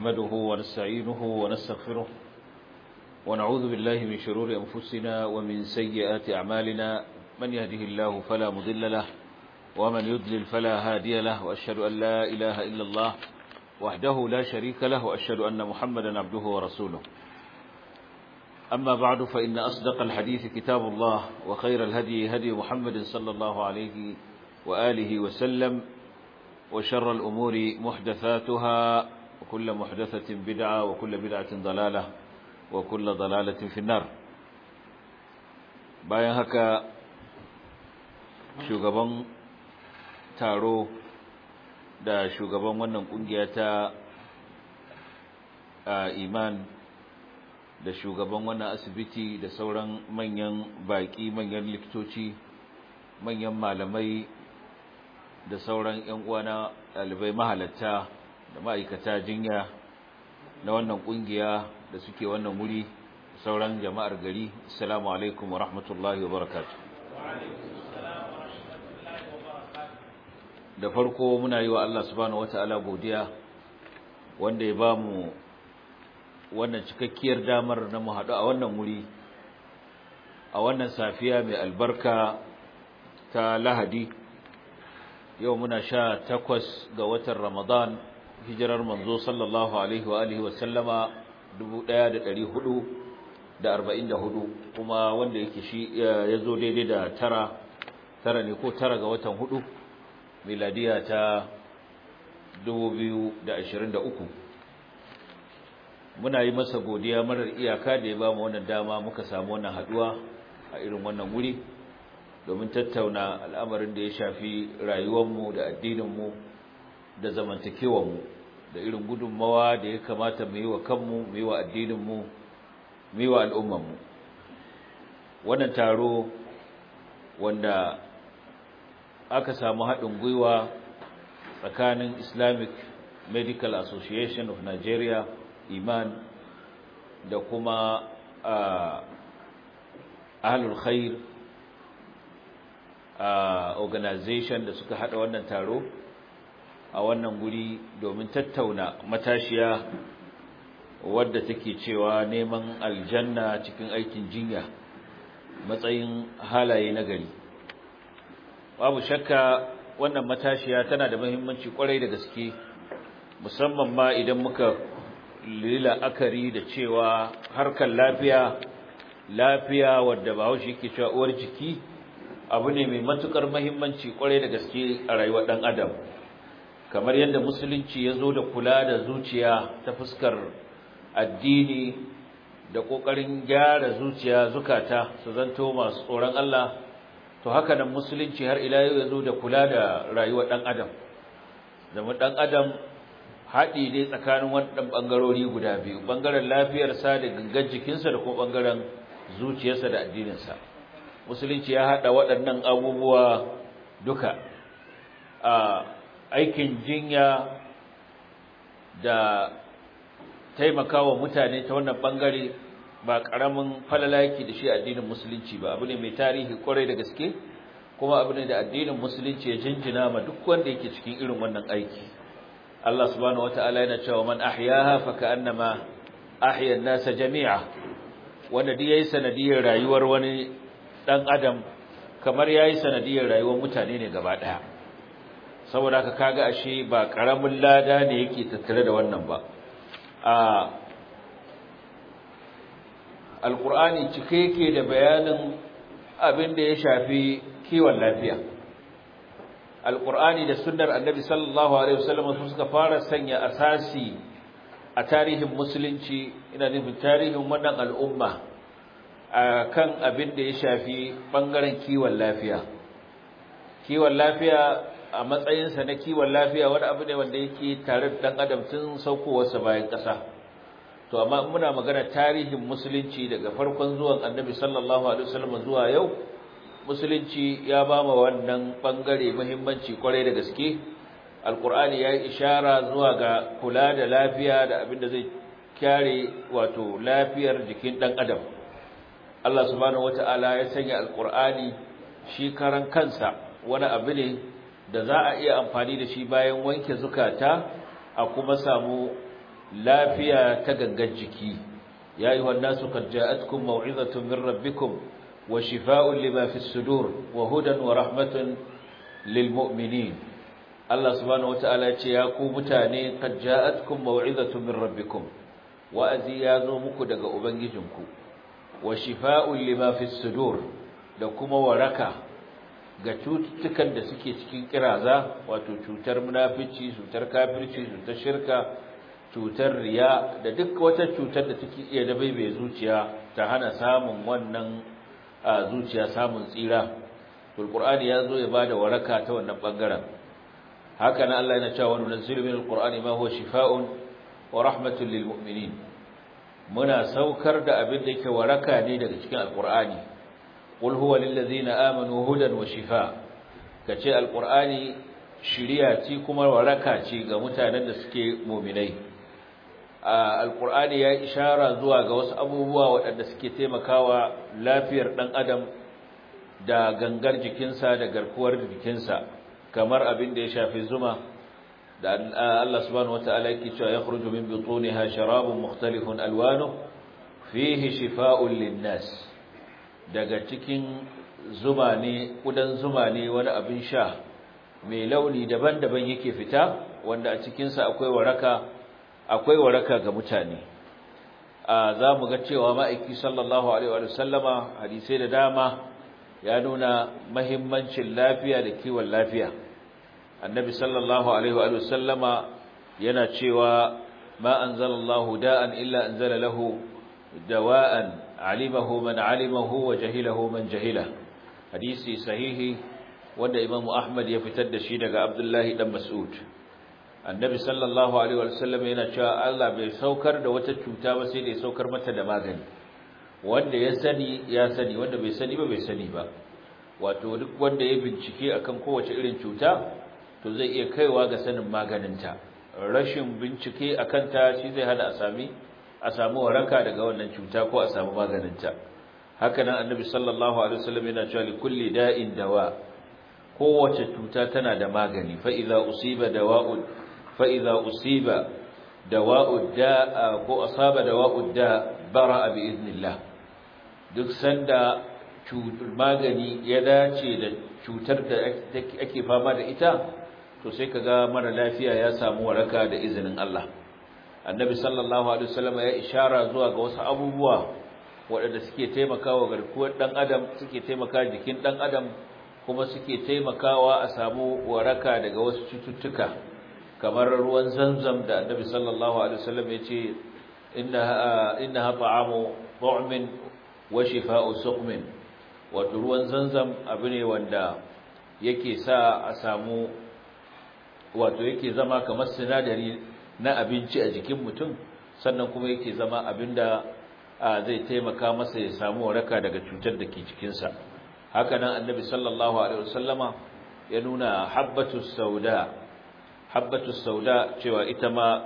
نحمده ونستعينه ونستغفره ونعوذ بالله من شرور أنفسنا ومن سيئات أعمالنا من يهده الله فلا مضل له ومن يضلل فلا هادي له وأشهد أن لا إله إلا الله وحده لا شريك له وأشهد أن محمدا عبده ورسوله أما بعد فإن أصدق الحديث كتاب الله وخير الهدي هدي محمد صلى الله عليه وآله وسلم وشر الأمور محدثاتها وكل محدثة بدعة وكل بدعة ضلالة وكل ضلالة في النار bayan haka shugaban taro da shugaban wannan kungiya ta iman da shugaban wannan asibiti da sauran manyan baki manyan likitoci manyan malamai da sauran ƴan uwana ɗalibai mahalatta da ma'aikata jinya na wannan kungiya da suke wannan wuri sauran jama'ar gari assalamu alaikum wa rahmatullahi wa barakatuh da farko muna yi wa Allah subhanahu wataala godiya wanda ya bamu wannan cikakkiyar damar na mu haɗu a wannan wuri a wannan safiya mai albarka ta Lahadi yau muna sha takwas ga watan Ramadan hijirar manzo sallallahu alaihi wa alihi wa sallama 1444 kuma wanda yake shi ya zo daidai da tara tara ne ko tara ga watan hudu miladiya ta 2023 muna yi masa godiya marar iyaka da ya ba mu wannan dama muka samu wannan haduwa a irin wannan wuri domin tattauna al'amarin da ya shafi rayuwarmu da addininmu da zamantakewarmu da irin gudunmawa da ya kamata mu yi wa kanmu mu yi wa addininmu mu yi wa al'ummanmu wannan taro wanda aka samu haɗin gwiwa tsakanin islamic medical association of nigeria iman da kuma ahlul khair organization da suka hada wannan taro a wannan guri domin tattauna matashiya wadda take cewa neman aljanna cikin aikin jinya matsayin halaye na gari babu shakka wannan matashiya tana da muhimmanci kwarai da gaske musamman ma idan muka lila akari da cewa harkar lafiya lafiya wadda bahaushe yake cewa uwar jiki abu ne mai matukar muhimmanci kwarai da gaske a rayuwar dan adam kamar yadda musulunci ya zo da kula da zuciya ta fuskar addini da kokarin gyara zuciya zukata su zanto masu tsoron Allah to haka nan musulunci har ila yau ya zo da kula da rayuwar dan adam zama dan adam haɗi ne tsakanin waɗannan ɓangarori guda biyu ɓangaren lafiyarsa da gangan jikinsa da kuma ɓangaren zuciyarsa da addininsa musulunci ya haɗa waɗannan abubuwa duka a aikin jinya da taimakawa mutane ta wannan ɓangare ba ƙaramin falala yake da shi addinin musulunci ba abu ne mai tarihi ƙwarai da gaske kuma abu ne da addinin musulunci ya jinjina ma duk wanda yake cikin irin wannan aiki Allah subhanahu wataala yana cewa man ahyaha fa ka'annama ahya an-nasa jami'a wanda dai yayi sanadiyar rayuwar wani dan adam kamar yayi sanadiyar rayuwar mutane ne gaba daya saboda haka kaga ashe ba karamin lada ne yake tattare da wannan ba a alqur'ani cike yake da bayanin abin da ya shafi kiwon lafiya alqur'ani da sunnar annabi sallallahu alaihi wasallam su suka fara sanya asasi a tarihin musulunci ina nufin tarihin wannan al'umma kan abin da ya shafi bangaren kiwon lafiya kiwon lafiya a matsayinsa na kiwon lafiya wani abu ne wanda yake tare da dan adam tun saukowarsa bayan ƙasa to amma muna magana tarihin musulunci daga farkon zuwan annabi sallallahu alaihi wasallam zuwa yau musulunci ya ba ma wannan bangare muhimmanci kwarai da gaske alkur'ani ya yi ishara zuwa ga kula da lafiya da abin da zai kyare wato lafiyar jikin ɗan adam Allah subhanahu wata'ala ya sanya alkur'ani shi karan kansa wani abu ne da za a iya amfani da shi bayan wanke zukata a kuma samu lafiya ta gangan jiki ya ayyuhan nasu qad ja'atkum maw'izatun min rabbikum wa shifaa'un lima fis sudur wa hudan wa rahmatun lil mu'minin Allah subhanahu wataala ya ce ya ku mutane qad ja'atkum maw'izatun min rabbikum wa'azi ya zo muku daga ubangijinku wa shifaa'un lima fis sudur da kuma waraka ga cututtukan da suke cikin kiraza wato cutar munafici cutar kafirci cutar shirka cutar riya da duk wata cutar da take iya da baibaye zuciya ta hana samun wannan zuciya samun tsira alqur'ani ya zo ya bada waraka ta wannan bangaren haka nan Allah yana cewa nunzilu minal qur'ani ma huwa shifaa'un wa rahmatun lil mu'minin muna saukar da abin da yake waraka ne daga cikin alqur'ani qul huwa lil ladzina amanu hudan wa shifaa kace alqur'ani shiriya ce kuma waraka ce ga mutanen da suke mu'minai alqur'ani ya ishara zuwa ga wasu abubuwa waɗanda suke taimakawa lafiyar ɗan adam da gangar jikinsa da garkuwar jikinsa kamar abin da ya shafi zuma da Allah subhanahu wataala yake cewa yakhruju min butuniha sharabun mukhtalifun alwanu fihi shifaa'un linnas daga cikin zuma ne kudan zuma ne wani abin sha mai launi daban-daban yake fita wanda a cikinsa akwai waraka akwai waraka ga mutane a za mu ga cewa ma'aiki sallallahu alaihi wa sallama hadisai da dama ya nuna mahimmancin lafiya da kiwon lafiya annabi sallallahu alaihi wa sallama yana cewa ma anzalallahu da'an illa anzala lahu dawa'an alimahu man alimahu wa jahilahu man jahila hadisi sahihi wanda imamu ahmad ya fitar da shi daga abdullahi dan mas'ud annabi sallallahu alaihi wa sallam yana cewa Allah bai saukar da wata cuta ba sai da ya saukar mata da magani wanda ya sani ya sani wanda bai sani ba bai sani ba wato duk wanda ya bincike akan kowace irin cuta to zai iya kaiwa ga sanin maganinta rashin bincike akan ta shi zai hada a sami a samu waraka daga wannan cuta ko a samu maganinta haka nan annabi sallallahu alaihi wasallam yana cewa li kulli da'in dawa kowace cuta tana da magani fa idza usiba dawa'un fa idza usiba dawa'ud da'a ko asaba dawa'ud da bara'a bi idnillah duk sanda magani ya dace da cutar da ake fama da ita to sai kaga mara lafiya ya samu waraka da izinin Allah annabi sallallahu alaihi wasallam ya ishara zuwa ga wasu abubuwa waɗanda suke taimakawa garkuwar dan adam suke taimaka jikin dan adam kuma suke taimakawa a samu waraka daga wasu cututtuka kamar ruwan zanzam da annabi sallallahu alaihi wasallam ya ce innaha innaha ta'amu tu'min wa shifa'u suqmin wato ruwan zanzam abu ne wanda yake sa a samu wato yake zama kamar sinadari na abinci a jikin mutum sannan kuma yake zama abinda zai taimaka masa ya samu waraka daga cutar da ke cikinsa haka nan annabi sallallahu alaihi wasallama ya nuna habbatus sauda habbatus sauda cewa ita ma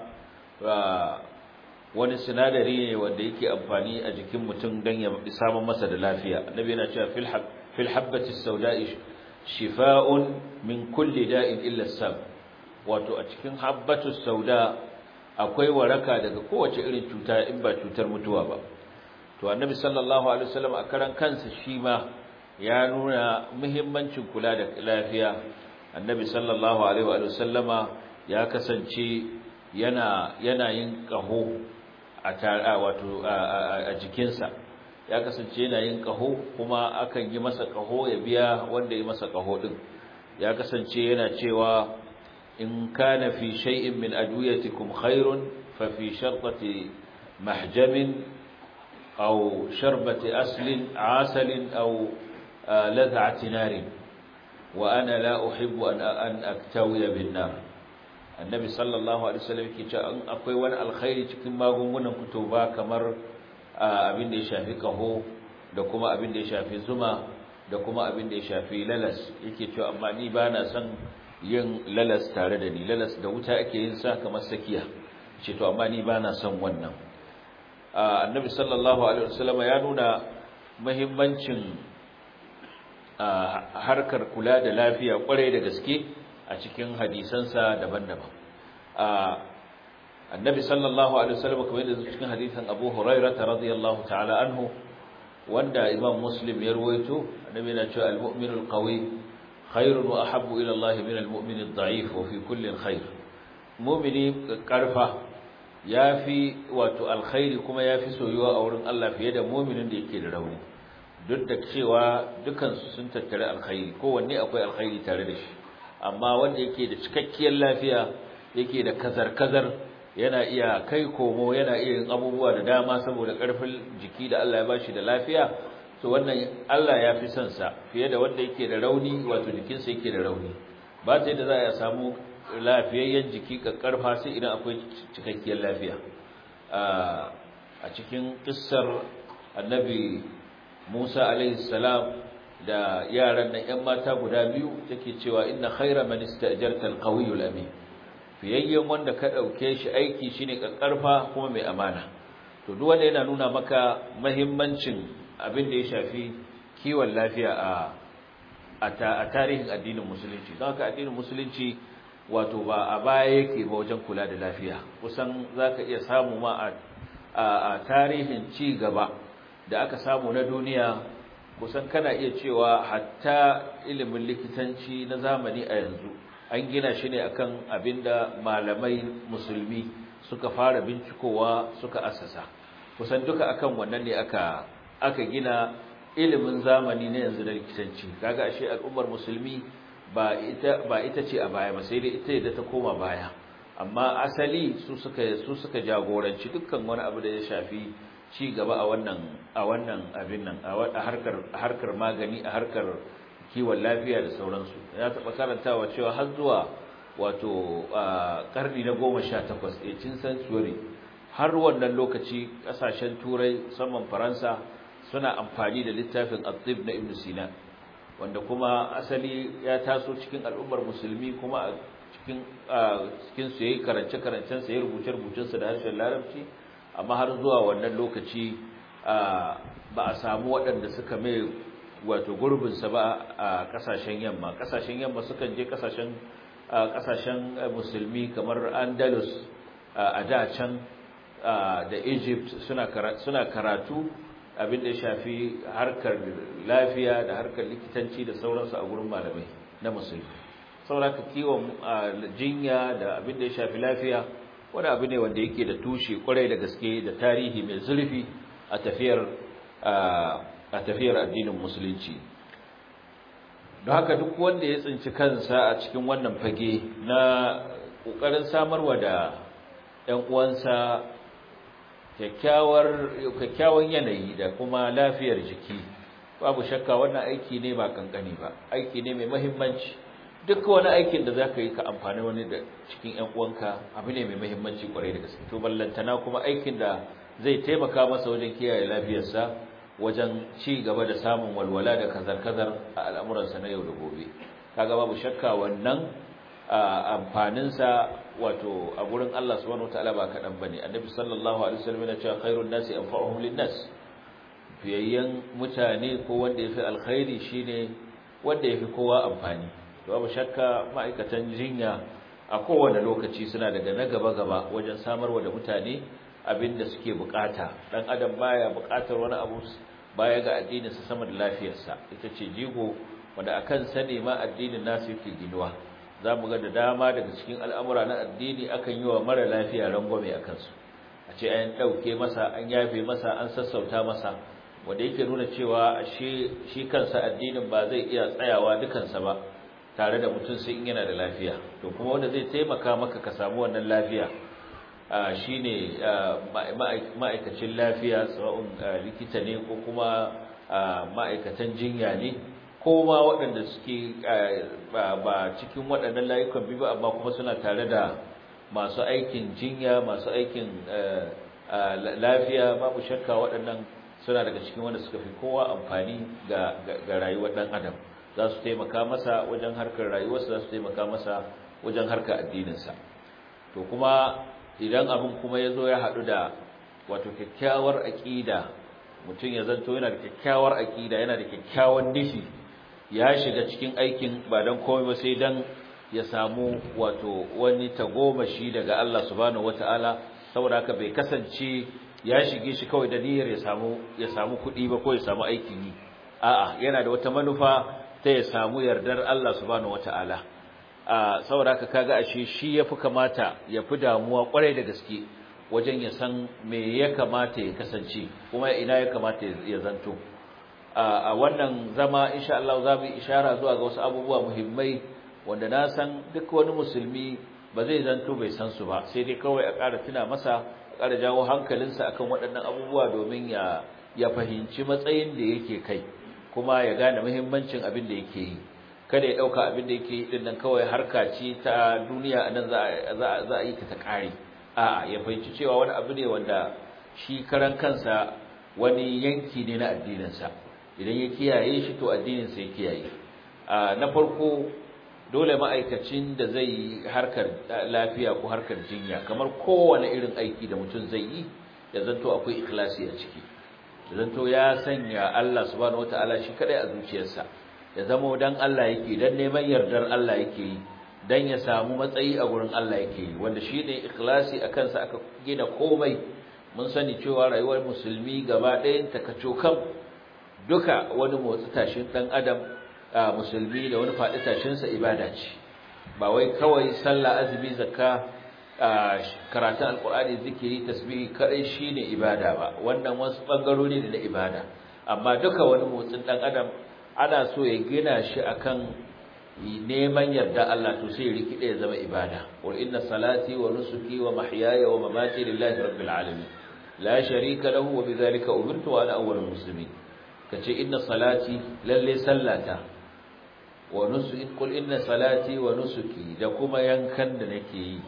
wani sinadari ne wanda yake amfani a jikin mutum don ya samu masa da lafiya annabi yana cewa fil habbatis sauda'i shifa'un min kulli da'in illa sam wato a cikin habbatus sauda akwai waraka daga kowace irin cuta in ba cutar mutuwa ba to annabi sallallahu alaihi wasallam a karan kansa shi ma ya nuna muhimmancin kula da lafiya annabi sallallahu alaihi wasallama ya kasance yana yana yin kaho a tara wato a jikinsa ya kasance yana yin kaho kuma akan yi masa kaho ya biya wanda ya masa kaho din ya kasance yana cewa in kana fi shay'in min adwiyatikum khairun fa fi sharqati mahjamin aw sharbati aslin asalin aw lad'ati narin wa ana la uhibbu an an aktawiya bin nar annabi sallallahu alaihi wasallam yake cewa in akwai wani alkhairi cikin magungunan ku ba kamar abin da ya shafi kaho da kuma abin da ya shafi zuma da kuma abin da ya shafi lalas yake cewa amma ni ba na son yin lalas tare da ni lalas da wuta ake yin sa kamar sakiya ce to amma ni ba na son wannan annabi sallallahu alaihi wasallam ya nuna muhimmancin harkar kula da lafiya kwarai da gaske a cikin hadisansa daban-daban annabi sallallahu alaihi wasallam kamar yadda cikin hadisin Abu Hurairah radiyallahu ta'ala anhu wanda Imam Muslim ya ruwaito annabi yana cewa al-mu'minul qawi khairun wa ahabbu ila Allah min al-mu'min ad-da'if wa fi kullin khair mu'mini karfa yafi wato alkhairi kuma yafi soyuwa a wurin Allah fiye da mu'minin da yake da rauni duk da cewa dukan su sun tattare alkhairi kowanne akwai alkhairi tare da shi amma wanda yake da cikakkiyar lafiya yake da kazar-kazar yana iya kai komo yana iya yin abubuwa da dama saboda ƙarfin jiki da Allah ya bashi da lafiya to wannan Allah ya fi son sa fiye da wanda yake da rauni wato jikinsa yake da rauni ba ta yadda za a samu lafiyayyen jiki karfa sai idan akwai cikakkiyar lafiya a cikin kissar annabi Musa alaihi salam da yaran nan ƴan mata guda biyu take cewa inna khayra man istajarta al-qawiyyu amin fiyayyen wanda ka dauke shi aiki shine kakkarfa kuma mai amana to duk wanda yana nuna maka muhimmancin abin da ya shafi kiwon lafiya a a tarihin addinin musulunci don haka addinin musulunci wato ba a baya yake ba wajen kula da lafiya kusan zaka iya samu ma a tarihin ci gaba da aka samu na duniya kusan kana iya cewa hatta ilimin likitanci na zamani a yanzu an gina shi ne akan abinda malamai musulmi suka fara bincikowa suka assasa kusan duka akan wannan ne aka aka gina ilimin zamani na yanzu da likitanci kaga ashe al'ummar musulmi ba ita ba ita ce a baya ba sai dai ita da ta koma baya amma asali su suka su suka jagoranci dukkan wani abu da ya shafi ci gaba a wannan a wannan abin nan a harkar harkar magani a harkar kiwon lafiya da sauransu ya taɓa karantawa cewa har zuwa wato karni na goma sha takwas 18th century har wannan lokaci ƙasashen turai musamman faransa suna amfani da littafin atib na ibn sina wanda kuma asali ya taso cikin al'ummar musulmi kuma a cikin cikin su yayi karance karancen sa yayi rubuce rubucen sa da harshen larabci amma har zuwa wannan lokaci ba a samu waɗanda suka mai wato gurbinsa ba a kasashen yamma kasashen yamma sukan je kasashen kasashen musulmi kamar andalus a da can da egypt suna karatu abin da ya shafi harkar lafiya da harkar likitanci da sauransu a gurin malamai na musulmi sauraka kiwon jinya da abin da ya shafi lafiya wani abu ne wanda yake da tushe kwarai da gaske da tarihi mai zurfi a tafiyar a tafiyar addinin musulunci don haka duk wanda ya tsinci kansa a cikin wannan fage na ƙoƙarin samarwa da 'yan uwansa kyakkyawan yanayi da kuma lafiyar jiki babu shakka wannan aiki ne ba kankani ba aiki ne mai mahimmanci duk wani aikin da zaka yi ka amfani wani da cikin 'yan uwanka abu ne mai mahimmanci kwarai da gaske to ballantana kuma aikin da zai taimaka masa wajen kiyaye lafiyarsa wajen ci gaba da samun walwala da kazar-kazar a al'amuransa na yau da gobe kaga babu shakka wannan amfaninsa wato a gurin Allah subhanahu wataala ba kaɗan bane annabi sallallahu alaihi wasallam yana cewa khairun nasi anfa'uhum lin-nas fiyayyen mutane ko wanda yafi alkhairi shine wanda yafi kowa amfani babu shakka ma'aikatan jinya a kowane lokaci suna daga na gaba-gaba wajen samarwa da mutane abin da suke bukata dan adam baya bukatar wani abu baya ga addinin sa sama da lafiyarsa ita ce jigo wanda akan sane ma addinin nasu yake ginuwa zamu ga da dama daga cikin al'amura na addini akan yi wa mara lafiya rangwame akan su a ce an dauke masa an yafe masa an sassauta masa wanda yake nuna cewa shi shi kansa addinin ba zai iya tsayawa dukansa ba tare da mutum sai in yana da lafiya to kuma wanda zai taimaka maka ka samu wannan lafiya shi ne ma'aikacin lafiya tsawon likita ne ko kuma ma'aikatan jinya ne ko ma waɗanda suke ba cikin waɗannan layukan biyu ba amma kuma suna tare da masu aikin jinya masu aikin lafiya babu shakka waɗannan suna daga cikin wanda suka fi kowa amfani ga rayuwar ɗan adam za su taimaka masa wajen harkar rayuwarsa za su taimaka masa wajen harkar addininsa to kuma idan abin kuma ya zo ya haɗu da wato kyakkyawar aƙida mutum ya zanto yana da kyakkyawar aƙida yana da kyakkyawan nishi ya shiga cikin aikin ba don komai ba sai don ya samu wato wani tagomashi daga Allah subhanahu wataala saboda haka bai kasance ya shige shi kawai da niyyar ya samu ya samu kuɗi ba ko ya samu aikin yi a'a yana da wata manufa ta ya samu yardar Allah subhanahu wataala a saboda haka kaga ashe shi yafi kamata ya fi damuwa kwarai da gaske wajen ya san me ya kamata ya kasance kuma ina ya kamata ya zanto a wannan zama insha Allah za mu ishara zuwa ga wasu abubuwa muhimmai wanda na san duk wani musulmi ba zai zanto bai san su ba sai dai kawai a ƙara tuna masa a ƙara jawo hankalinsa akan waɗannan abubuwa domin ya ya fahimci matsayin da yake kai kuma ya gane muhimmancin abin da yake yi kada ya ɗauka abin da yake yi din nan kawai harka ce ta duniya a nan za a yi ta ta ƙare a'a ya fahimci cewa wani abu ne wanda shi karan kansa wani yanki ne na addininsa idan ya kiyaye shi to addininsa ya kiyaye na farko dole ma'aikacin da zai yi harkar lafiya ko harkar jinya kamar kowane irin aiki da mutum zai yi ya zanto akwai ikhlasi a ciki ya zanto ya sanya Allah subhanahu wataala shi kadai a zuciyarsa ya zama dan Allah yake dan neman yardar Allah yake yi dan ya samu matsayi a gurin Allah yake yi wanda shine ikhlasi akan sa aka gina komai mun sani cewa rayuwar musulmi gaba ɗayan ta kacokan duka wani motsi tashin dan adam musulmi da wani faɗi tashin sa ibada ce ba wai kawai sallah azumi zakka karatun alqur'ani zikiri tasbihi kadai shine ibada ba wannan wasu bangarori ne na ibada amma duka wani motsin dan adam ana so ya gina shi akan neman yarda Allah to sai rikide ya zama ibada qul inna salati wa nusuki wa mahyaya wa mamati lillahi rabbil alamin la sharika lahu wa bidhalika umirtu wa ana awwalul muslimin kace inna salati lalle sallata wa nusuki qul inna salati wa nusuki da kuma yankan da nake yi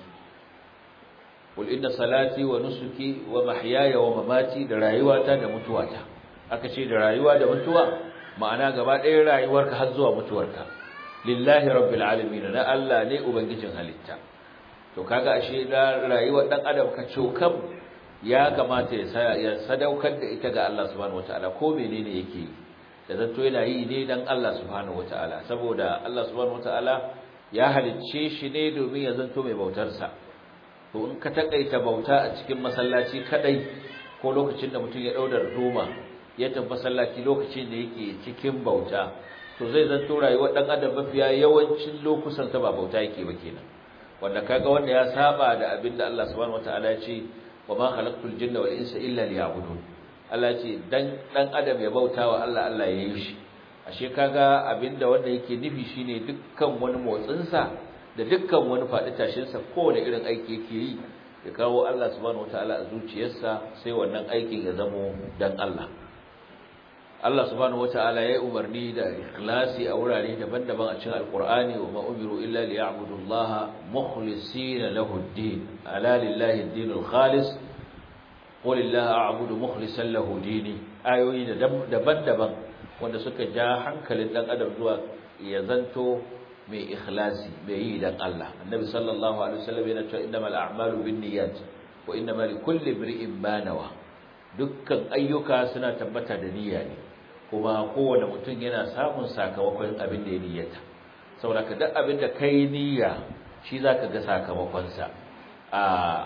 qul inna salati wa nusuki wa mahyaya wa mamati da rayuwata da mutuwata aka ce da rayuwa da mutuwa ma'ana gaba ɗaya rayuwarka har zuwa mutuwarka lillahi rabbil alamin na Allah ne ubangijin halitta to kaga ashe da rayuwar dan adam ka cokam ya kamata ya ya sadaukar da ita ga Allah subhanahu wataala ko menene yake yi da zanto yana yi ne dan Allah subhanahu wataala saboda Allah subhanahu wataala ya halicce shi ne domin ya zanto mai bautar sa to in ka takaita bauta a cikin masallaci kadai ko lokacin da mutum ya daudar doma ya tafi masallaci lokacin da yake cikin bauta to zai zanto rayuwar dan adam mafiya yawancin lokutan sa ba bauta yake ba kenan wanda kaga wanda ya saba da abinda Allah subhanahu wataala ya ce wa ma khalaqtul jinna wal insa illa liya'budun Allah ce dan dan adam ya bautawa Allah Allah ya yi shi ashe kaga abinda wanda yake nufi shine dukkan wani motsin sa da dukkan wani fadi tashin sa kowane irin aiki yake yi ya kawo Allah subhanahu wataala a zuciyarsa sai wannan aikin ya zamo dan Allah Allah subhanahu wataala ya umarni da ikhlasi a wurare daban-daban a cikin Alqur'ani wa ma umiru illa liya'budu Allah mukhlisina lahu ad-din ala lillahi ad-dinul khalis qul illaha a'budu mukhlishan lahu dini ayoyi daban-daban wanda suka ja hankalin dan adam zuwa ya zanto mai ikhlasi mai yi dan Allah annabi sallallahu alaihi wasallam yana cewa innamal a'malu binniyat wa innamal likulli imri'in ma nawa dukkan ayyuka suna tabbata da niyya ne kuma kowane mutum yana samun sakamakon abin da ya niyyata saboda ka duk abin da kai niyya shi zaka ga sakamakonsa a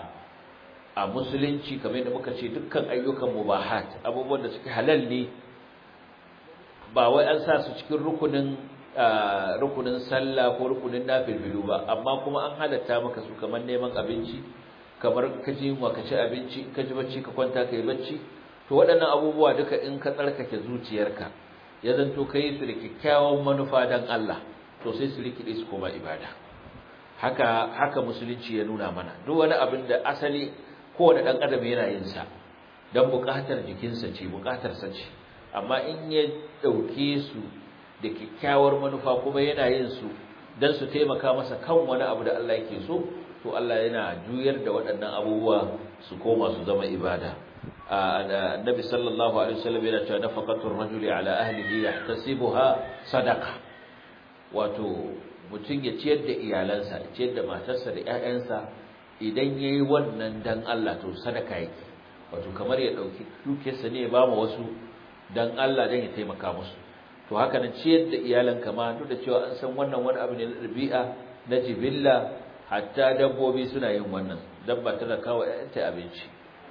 a musulunci kamar yadda muka ce dukkan ayyukan mubahat abubuwan da suke halal ne ba wai an sa su cikin rukunin rukunin sallah ko rukunin nafilbilu ba amma kuma an halatta maka su kamar neman abinci kamar ka ji yunwa ka ci abinci ka ji bacci ka kwanta ka yi bacci to waɗannan abubuwa duka in ka tsarkake zuciyarka ya zanto ka yi su da kyakkyawan manufa don Allah to sai su rikide su koma ibada haka haka musulunci ya nuna mana duk wani abin da asali kowane ɗan adam yana yin sa don buƙatar jikinsa ce buƙatarsa ce amma in ya ɗauke su da kyakkyawar manufa kuma yana yin su don su taimaka masa kan wani abu da Allah yake so to Allah yana juyar da waɗannan abubuwa su koma su zama ibada annabi sallallahu alaihi wasallam yana cewa nafaqatur rajuli ala ahlihi yahtasibuha sadaqa wato mutum ya ciyar da iyalansa ya ciyar da matarsa da ƴaƴansa idan yayi wannan dan Allah to sadaka yake wato kamar ya dauki dukiyarsa ne ya ba mu wasu dan Allah dan ya taimaka musu to haka nan ciyar da iyalanka ma duk da cewa an san wannan wani abu ne na ɗabi'a na jibilla hatta dabbobi suna yin wannan dabba tana kawo ta abinci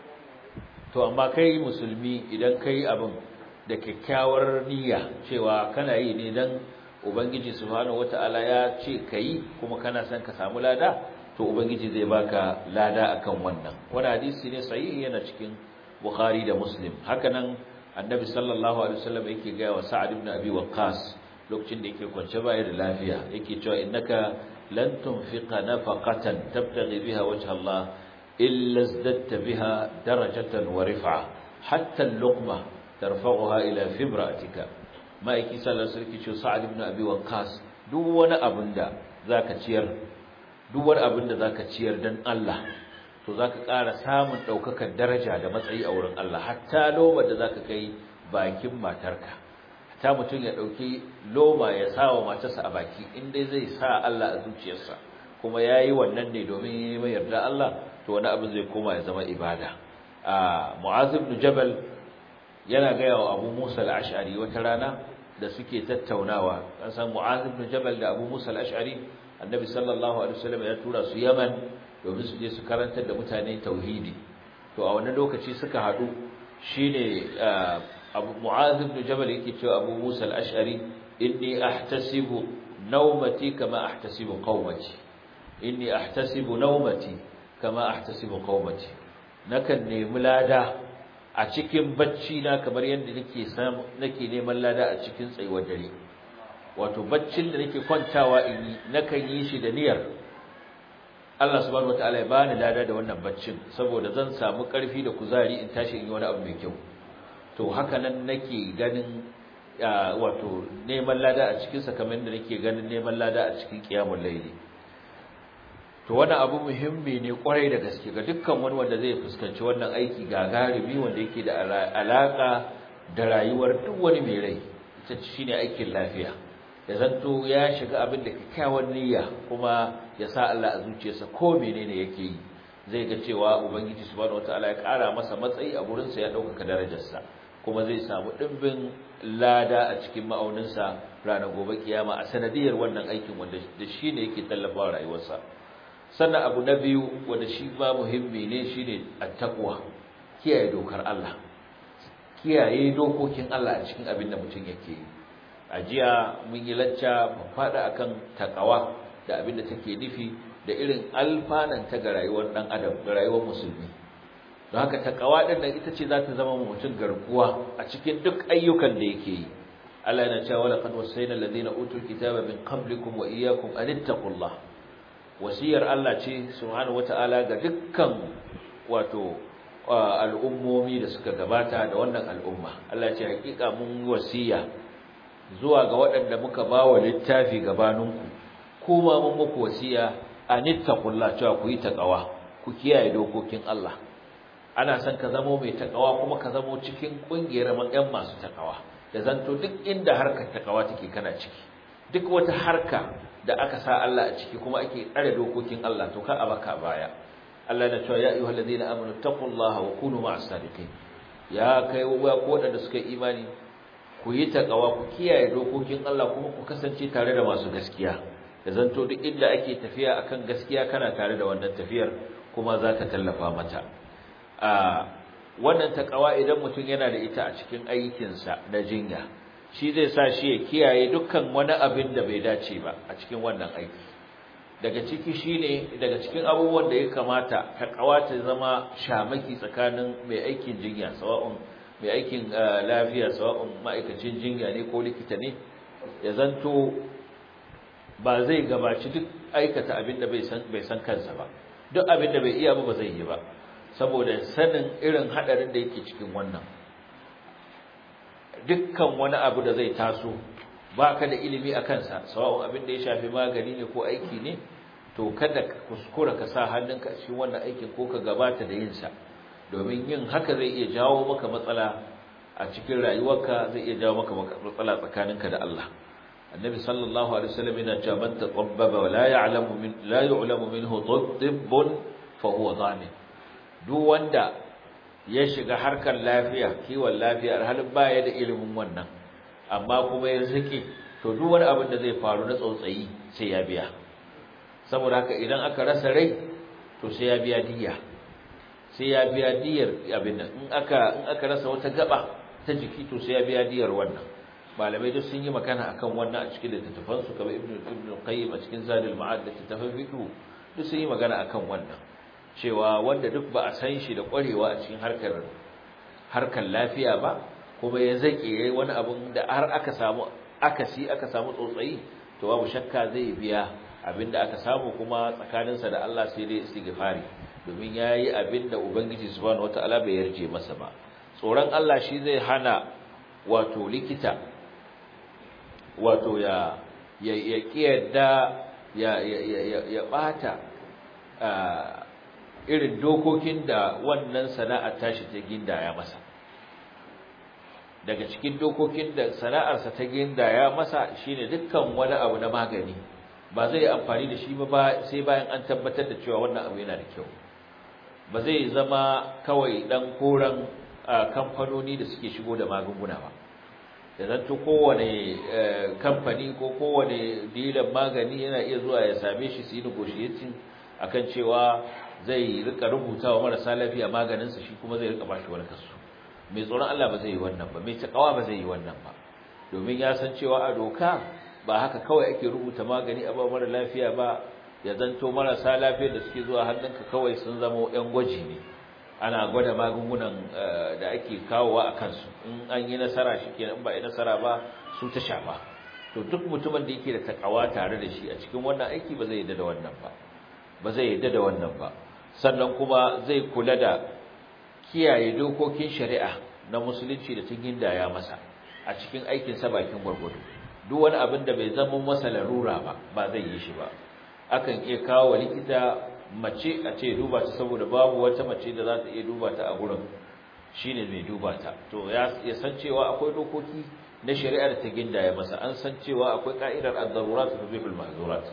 to amma kai musulmi idan kai abin da kyakkyawar niyya cewa kana yi ne dan ubangiji subhanahu wataala ya ce kai kuma kana son ka samu lada to ubangiji zai baka lada akan wannan wani hadisi ne sahihi yana cikin bukhari da muslim hakanan annabi sallallahu alaihi wasallam yake ga wa sa'ad ibn abi waqqas lokacin da yake kwance baya da lafiya yake cewa innaka lan tunfiqa nafaqatan tabtaghi biha wajha Allah illa izdatta biha darajatan wa rif'a hatta al-luqma tarfa'uha ila fibratika ma'aiki sallallahu alaihi wasallam sa'ad ibn abi waqqas duk wani abin da zaka ciyar duk wani abin da zaka ciyar dan Allah to zaka ƙara samun daukakar daraja da matsayi a wurin Allah hatta loma da zaka kai bakin matarka ta mutum ya ɗauki loma ya sa wa matarsa a baki inda zai sa Allah a zuciyarsa kuma ya yi wannan ne domin yi mai yarda Allah to wani abin zai koma ya zama ibada a mu'az ibn jabal yana gaya wa abu musa al-ash'ari wata rana da suke tattaunawa an san mu'az ibn jabal da abu musa al-ash'ari annabi sallallahu alaihi wasallam ya tura su yaman domin su je su karantar da mutane tauhidi to a wannan lokaci suka haɗu shine abu mu'az ibn jabal yake cewa abu musa al-ash'ari inni ahtasibu nawmati kama ahtasibu qaumati inni ahtasibu nawmati kama ahtasibu qaumati nakan nemi lada a cikin bacci na kamar yadda nake samu nake neman lada a cikin tsayuwar dare wato baccin da nake kwantawa in yi nakan yi shi da niyyar Allah subhanahu wataala ya bani lada da wannan baccin saboda zan samu karfi da kuzari in tashi in yi wani abu mai kyau to haka nan nake ganin wato neman lada a cikin sa kamar yadda nake ganin neman lada a cikin qiyamul layli to wannan abu muhimmi ne kwarai da gaske ga dukkan wani wanda zai fuskanci wannan aiki gagarumi wanda yake da alaka da rayuwar duk wani mai rai ita shine aikin lafiya ya zanto ya shiga abin da kyakkyawan niyya kuma ya sa Allah a zuciyarsa ko menene yake yi zai ga cewa ubangiji subhanahu wataala ya kara masa matsayi a gurin sa ya dauka darajarsa kuma zai samu dimbin lada a cikin ma'auninsa ranar gobe kiyama a sanadiyar wannan aikin wanda da shine yake tallafawa rayuwarsa sannan abu na biyu wanda shi ma muhimmi ne shine attaqwa kiyaye dokar Allah kiyaye dokokin Allah a cikin abin da mutum yake yi a jiya mun yi lacca mun fada akan takawa da abin da take nufi da irin alfanan ta ga rayuwar dan adam ga rayuwar musulmi don haka takawa din nan ita ce za ta zama mutum garkuwa a cikin duk ayyukan da yake yi Allah yana cewa laqad wasayna alladhina utul kitaba min qablikum wa iyyakum an ittaqullah wasiyar Allah ce subhanahu wataala ga dukkan wato al'ummomi da suka gabata da wannan al'umma Allah ce hakika mun wasiya zuwa ga waɗanda muka bawa littafi gabaninku kuma mun muku wasiya anittaqullah cewa ku yi taqwa ku kiyaye dokokin Allah ana son ka zamo mai taqwa kuma ka zamo cikin kungiyar ƴan masu taqwa da zanto duk inda harkar taqwa take kana ciki duk wata harka da aka sa Allah a ciki kuma ake tsare dokokin Allah to ka abaka baya Allah na cewa ya ayyuhal ladina amanu taqullaha wa kunu ma'as sadiqin ya kai wa ko da suka imani ku yi taqwa ku kiyaye dokokin Allah kuma ku kasance tare da masu gaskiya da zanto duk inda ake tafiya akan gaskiya kana tare da wannan tafiyar kuma zaka tallafa mata a wannan taqwa idan mutum yana da ita a cikin aikinsa na jinya shi zai sa shi ya kiyaye dukkan wani abin da bai dace ba a cikin wannan aiki daga ciki shine daga cikin abubuwan da ya kamata ta kawata zama shamaki tsakanin mai aikin jinya sawa'un mai aikin lafiya sawa'un ma'aikacin jinya ne ko likita ne ya zanto ba zai gabaci duk aikata abin da bai san bai san kansa ba duk abin da bai iya ba ba zai yi ba saboda sanin irin hadarin da yake cikin wannan dukkan wani abu da zai taso baka da ilimi a kansa sawa'un abin da ya shafi magani ne ko aiki ne to kada ka kuskura ka sa hannunka a cikin wannan aikin ko ka gabata da yin sa domin yin haka zai iya jawo maka matsala a cikin rayuwarka zai iya jawo maka matsala tsakaninka da Allah annabi sallallahu alaihi wasallam yana cewa man taqabbaba wa la ya'lamu min la yu'lamu minhu tibbun fa huwa zalim duk wanda ya shiga harkar lafiya kiwon lafiya halin baya da ilimin wannan amma kuma ya zaki to duk wani abin da zai faru na tsautsayi sai ya biya saboda haka idan aka rasa rai to sai ya biya diya sai ya biya diyar abin nan in aka in aka rasa wata gaba ta jiki to sai ya biya diyar wannan malamai duk sun yi magana akan wannan a cikin littattafan su kamar ibnu ibnu qayyim a cikin zadul ma'ad da littattafan fiqh duk sun yi magana akan wannan cewa wanda duk ba a san shi da ƙwarewa a cikin harkar harkar lafiya ba kuma ya zake yayi wani abun da har aka samu akasi aka samu tsotsayi to babu shakka zai biya abinda aka samu kuma tsakaninsa da Allah sai dai istighfari domin yayi abinda ubangiji subhanahu wataala bai yarje masa ba tsoron Allah shi zai hana wato likita wato ya ya ya kiyarda ya ya ya ya bata irin dokokin da wannan sana'ar tashi ta gindaya masa daga cikin dokokin da sana'arsa ta gindaya masa shine dukkan wani abu na magani ba zai amfani da shi ba sai bayan an tabbatar da cewa wannan abu yana da kyau ba zai zama kawai dan koran kamfanoni da suke shigo da magunguna ba da zanto kowane kamfani ko kowane dilan magani yana iya zuwa ya same shi su yi negotiating akan cewa zai rika rubuta wa marasa lafiya maganinsa shi kuma zai rika bashi wani kaso mai tsoron Allah ba zai yi wannan ba mai takawa ba zai yi wannan ba domin ya san cewa a doka ba haka kawai ake rubuta magani a ba mara lafiya ba ya zanto marasa lafiya da suke zuwa hannunka kawai sun zama yan gwaji ne ana gwada magungunan da ake kawowa a kansu in an yi nasara shi kenan ba yi nasara ba su ta shafa to duk mutumin da yake da takawa tare da shi a cikin wannan aiki ba zai yarda da wannan ba ba zai yarda da wannan ba sannan kuma zai kula da kiyaye dokokin shari'a na musulunci da tun ya masa a cikin aikin sa bakin gwargwado duk wani abin da bai zama masa larura ba ba zai yi shi ba akan iya kawo wa likita mace a ce duba ta saboda babu wata mace da za ta iya duba ta a gurin shine mai duba ta to ya san cewa akwai dokoki na shari'a da ta gindaya masa an san cewa akwai ka'idar ad-darurat tubihul mahzurat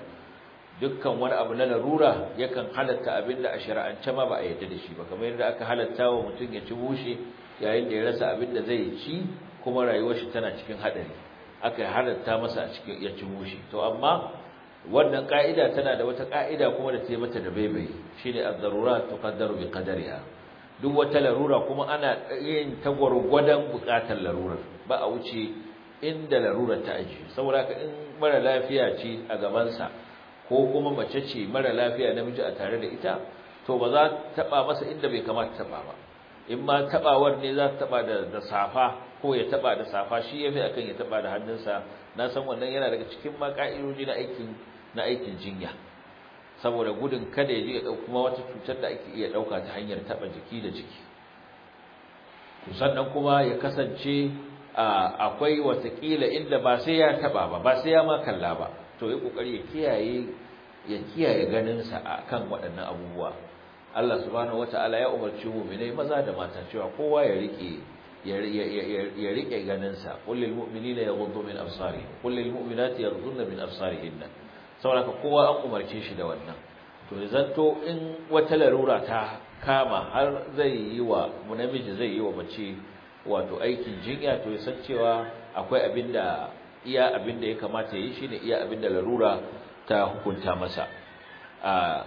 dukkan wani abu na larura yakan halatta abinda a shari'ance ma ba a yadda da shi ba kamar yadda aka halatta wa mutum ya ci bushe yayin da ya rasa abinda zai ci kuma rayuwar shi tana cikin hadari aka halatta masa a cikin ya ci bushe to amma wannan ka'ida tana da wata ka'ida kuma da ta yi mata da baibayi shine ad-darurat tuqaddaru bi qadariha duk wata larura kuma ana yin ta gwargwadon bukatar larurar ba a wuce inda larurar ta aji saboda ka in mara lafiya ce a gabansa ko kuma mace ce mara lafiya namiji a tare da ita to ba za ta taba masa inda bai kamata taba ba in ma tabawar ne za ta taba da da safa ko ya taba da safa shi yafi akan ya taba da hannunsa na san wannan yana daga cikin ma ka'idoji na aikin na aikin jinya saboda gudun kada ya je ya dauki kuma wata cutar da ake iya dauka ta hanyar taba jiki da jiki to sannan kuma ya kasance akwai watakila inda ba sai ya taba ba ba sai ya ma kalla ba to yi kokari ya kiyaye ya kiyaye ganinsa akan waɗannan abubuwa Allah subhanahu wataala ya umarci mu'minai maza da mata cewa kowa ya rike ya rike ganinsa qul lil mu'minina yaghuddu min absarihim qul lil mu'minati yaghudduna min absarihinna saboda kowa an umarce shi da wannan to zanto in wata larura ta kama har zai yi wa namiji zai yi wa mace wato aikin jinya to ya san cewa akwai abinda iya abinda ya kamata yi shine iya abinda larura ta hukunta masa a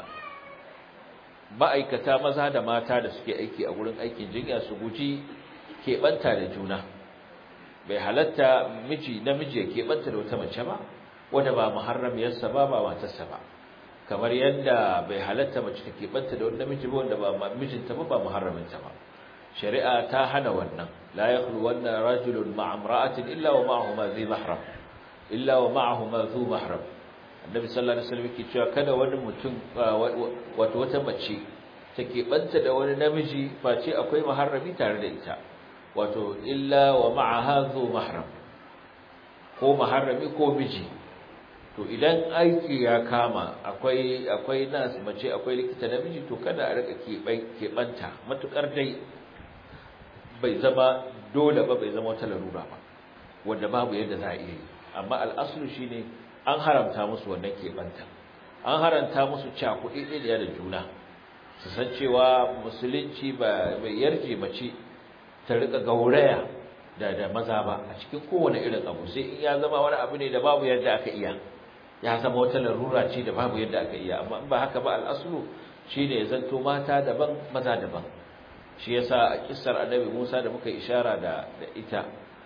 ma'aikata maza da mata da suke aiki a gurin aikin jinya su guji keɓanta da juna bai halatta miji namiji ya keɓanta da wata mace ba wanda ba muharramiyarsa ba ba matarsa ba kamar yadda bai halatta mace ta keɓanta da wani namiji ba wanda ba mijinta ba ba muharraminta ba shari'a ta hana wannan la yakhlu wanna rajulun ma'a imra'atin illa wa ma'ahu ma zai mahram illa wa ma'ahu ma zu mahram annabi sallallahu alaihi wasallam yake cewa kada wani mutum wato wata mace ta keɓanta da wani namiji face akwai muharrami tare da ita wato illa wa ma'aha zu mahram ko muharrami ko miji to idan aiki ya kama akwai akwai nas mace akwai likita namiji to kada a rika keɓanta matukar dai bai zama dole ba bai zama wata larura ba wanda babu yadda za a iya yi amma al'aslu shine an haramta musu wannan keɓanta an haramta musu cakuɗi ɗaya da juna su san cewa musulunci ba bai yarje mace ta rika gauraya da da maza ba a cikin kowane irin abu sai in ya zama wani abu ne da babu yadda aka iya ya zama wata larura ce da babu yadda aka iya amma in ba haka ba al'aslu shine ya zanto mata daban maza daban shi yasa a kissar annabi Musa da muka ishara da da ita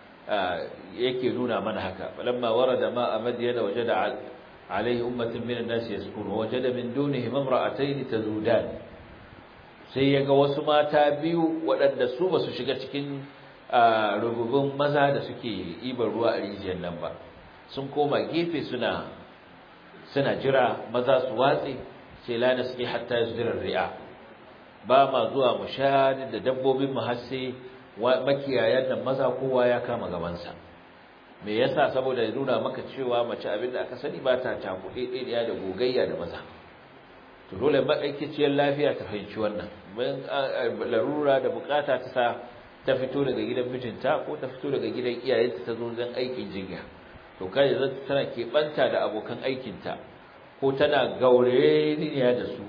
yake nuna mana haka falamma warada ma madyana wajada alaihi ummatun minan nas yaskunu wajada min dunihi imra'atayn tazudan sai yaga wasu mata biyu waɗanda su basu shiga cikin rububin maza da suke ibar ruwa a rijiyar nan ba sun koma gefe suna suna jira maza su watse sai lana suke hatta yasdira ri'a ba ma zuwa mu sha da dabbobin mu har sai makiyayan nan maza kowa ya kama gabansa me yasa saboda ya nuna maka cewa mace abin da aka sani ba ta cakuɗe ɗaya da gogayya da maza to dole ma'aikaciyar lafiya ta fahimci wannan bayan larura da bukata ta sa ta fito daga gidan mijinta ko ta fito daga gidan iyayenta ta zo don aikin jinya to kai zan tana keɓanta da abokan aikinta ko tana gaureniya da su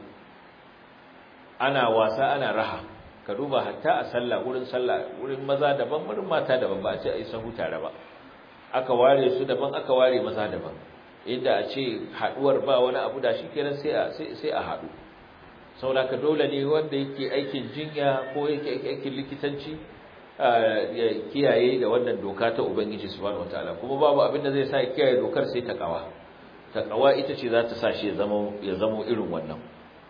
ana wasa ana raha ka duba hatta a sallah wurin sallah wurin maza daban wurin mata daban ba a ce a yi sahu tare ba aka ware su daban aka ware maza daban inda a ce haduwar ba wani abu da shi kenan sai a sai a hadu saboda dole ne wanda yake aikin jinya ko yake aikin likitanci ya kiyaye da wannan doka ta ubangiji subhanahu wataala kuma babu abin da zai sa ya kiyaye dokar sai ta kawa ta kawa ita ce za ta sa shi ya zama ya zama irin wannan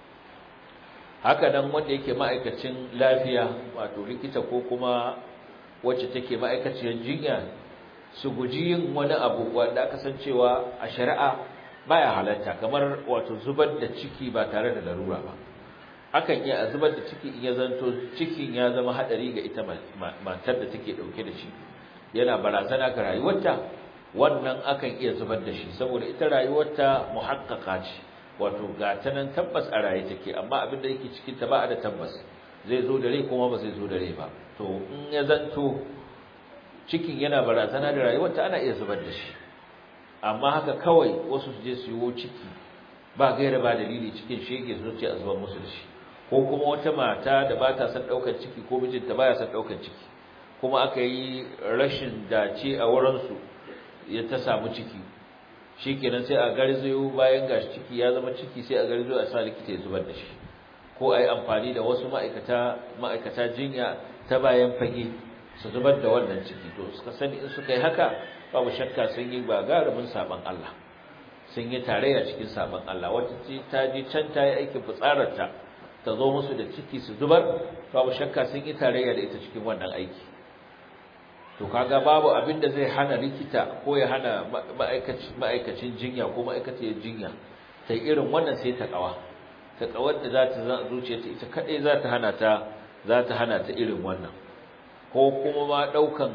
haka nan wanda yake ma'aikacin lafiya wato likita ko kuma wacce take ma'aikaciyar jinya su guji yin wani abu wanda aka san cewa a shari'a baya halatta kamar wato zubar da ciki ba tare da larura ba akan iya zubar da ciki in ya zanto cikin ya zama hadari ga ita matar da take dauke da shi yana barazana ga rayuwarta wannan akan iya zubar da shi saboda ita rayuwarta muhaqqaqa ce wato ga ta nan tabbas a raye take amma abin da yake cikin ta ba da tabbas zai zo da rai kuma ba zai zo da rai ba to in ya zanto cikin yana barazana da rayuwarta ana iya zubar da shi amma haka kawai wasu su je su yiwo ciki ba gaira ba dalili cikin shege zuciya a zubar musu da shi ko kuma wata mata da ba ta son ɗaukar ciki ko mijinta baya son ɗaukar ciki kuma aka yi rashin dace a wurinsu ya ta samu ciki shikenan sai a garzayo bayan gashi ciki ya zama ciki sai a garzayo a sa likita ya zubar da shi ko a yi amfani da wasu ma'aikata ma'aikata jinya ta bayan fage su zubar da wannan ciki to suka sani in suka yi haka babu shakka sun yi gagarumin saban Allah sun yi tarayya cikin saban Allah wata ce ta je can ta yi aikin fitsararta ta zo musu da ciki su zubar babu shakka sun yi tarayya da ita cikin wannan aiki to kaga babu abin da zai hana likita ko ya hana ma'aikacin jinya ko ma'aikaciyar jinya ta irin wannan sai ta kawa ta kawar da za ta zuciya ta ita kadai za ta hana ta za ta hana ta irin wannan ko kuma ma daukan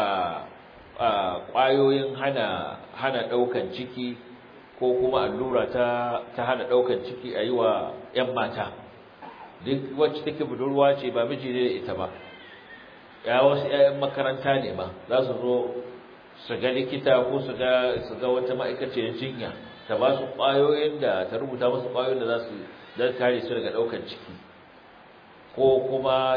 kwayoyin hana hana daukan ciki ko kuma allura ta ta hana daukan ciki a yi wa 'yan mata duk wacce take budurwa ce ba miji ne da ita ba ya wasu ƴaƴan makaranta ne ba za su zo su ga likita ko su ga su ga wata ma'aikaciyar jinya ta ba su ƙwayoyin da ta rubuta musu ƙwayoyin da za su dan kare su daga ɗaukar ciki ko kuma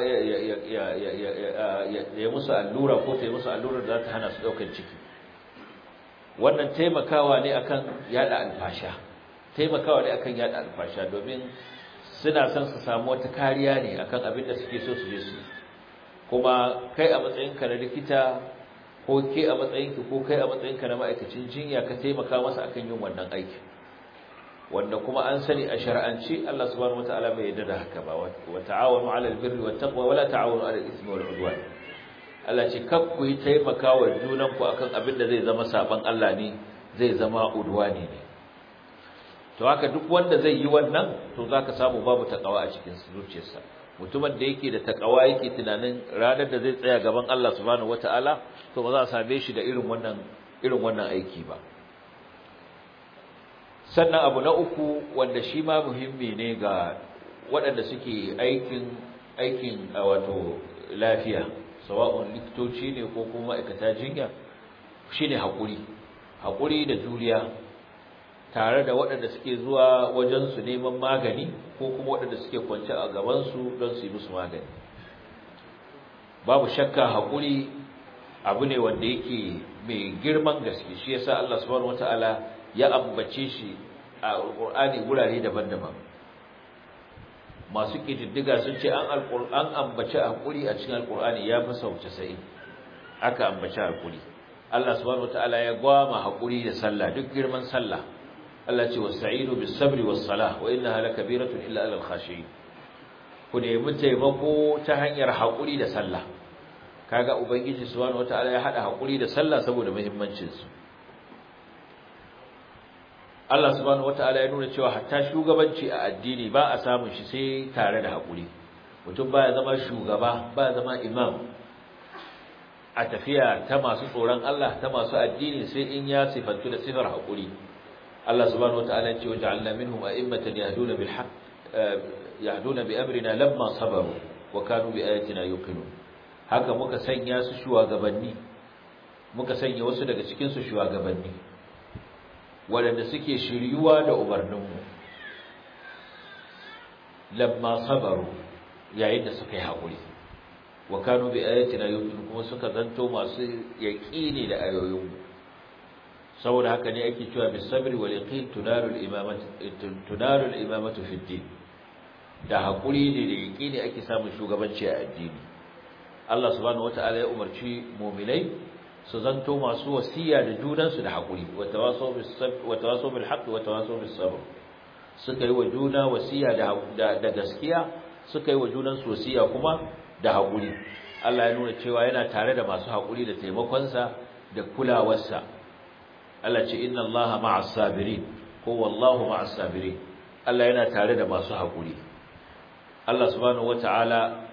ya musu allura ko ta yi musu allura da za ta hana su ɗaukar ciki wannan taimakawa ne akan yada alfasha taimakawa ne akan yada alfasha domin suna son su samu wata kariya ne akan abin da suke so su je su kuma kai a matsayinka na likita ko ke a matsayinki ko kai a matsayinka na ma'aikacin jinya ka taimaka masa akan yin wannan aiki wanda kuma an sani a shar'anci Allah subhanahu wataala bai yarda da haka ba wa ta'awanu 'alal birri wat taqwa wa la ta'awanu 'alal ithmi wal 'udwan Allah ce kar ku yi taimakawa junan ku akan abin da zai zama saban Allah ne zai zama udwani ne to haka duk wanda zai yi wannan to zaka samu babu takawa a cikin zuciyarsa mutumin da yake da takawa yake tunanin ranar da zai tsaya gaban Allah subhanahu wataala to ba za a same shi da irin wannan irin wannan aiki ba sannan abu na uku wanda shi ma muhimmi ne ga waɗanda suke aikin aikin wato lafiya sawa'un likitoci ne ko kuma ma'aikata jinya shine hakuri hakuri da juriya tare da waɗanda suke zuwa wajen su neman magani ko kuma waɗanda suke kwance a gaban su don su yi musu magani babu shakka hakuri abu ne wanda yake mai girman gaske shi yasa Allah subhanahu wataala ya ambace shi a alqur'ani gurare daban-daban masu kididdiga sun ce an alqur'an ambace hakuri a cikin alqur'ani ya fi sau 90 aka ambace hakuri Allah subhanahu wataala ya gwama hakuri da sallah duk girman sallah Allah ce wasta'inu bis sabri was salah wa innaha lakabiratun illa alal khashiyin ku nemi taimako ta hanyar hakuri da sallah kaga ubangiji subhanahu wataala ya hada hakuri da sallah saboda muhimmancin su Allah subhanahu wataala ya nuna cewa hatta shugabanci a addini ba a samun shi sai tare da hakuri mutum baya zama shugaba baya zama imam a tafiya ta masu tsoron Allah ta masu addini sai in ya sifantu da sifar hakuri Allah subhanahu wataala ya ce waja'alna minhum a'immatan yahduna bil haqq yahduna bi amrina lamma sabaru wa kanu bi ayatina yuqinun haka muka sanya su shugabanni muka sanya wasu daga cikin su shugabanni waɗanda suke shiryuwa da umarninmu lamma sabaru yayin da suka yi haƙuri wa kanu bi ayatina yuqinun kuma suka zanto masu yaqini da ayoyinmu saboda haka ne ake cewa bis sabri wal yaqin tunaru al imamatu tunaru al imamatu fi din da haƙuri ne da yaqini ake samun shugabanci a addini Allah subhanahu wataala ya umarci mu'minai su zanto masu wasiya da junansu da haƙuri wa tawasaw bis sabr wa tawasaw bil haqq wa tawasaw bis sabr suka yi wa juna wasiya da da gaskiya suka yi wa junansu wasiya kuma da haƙuri Allah ya nuna cewa yana tare da masu haƙuri da taimakonsa da kulawarsa Allah ce inna Allaha ma'as sabirin ko wallahu ma'as sabirin Allah yana tare da masu haƙuri Allah subhanahu wata'ala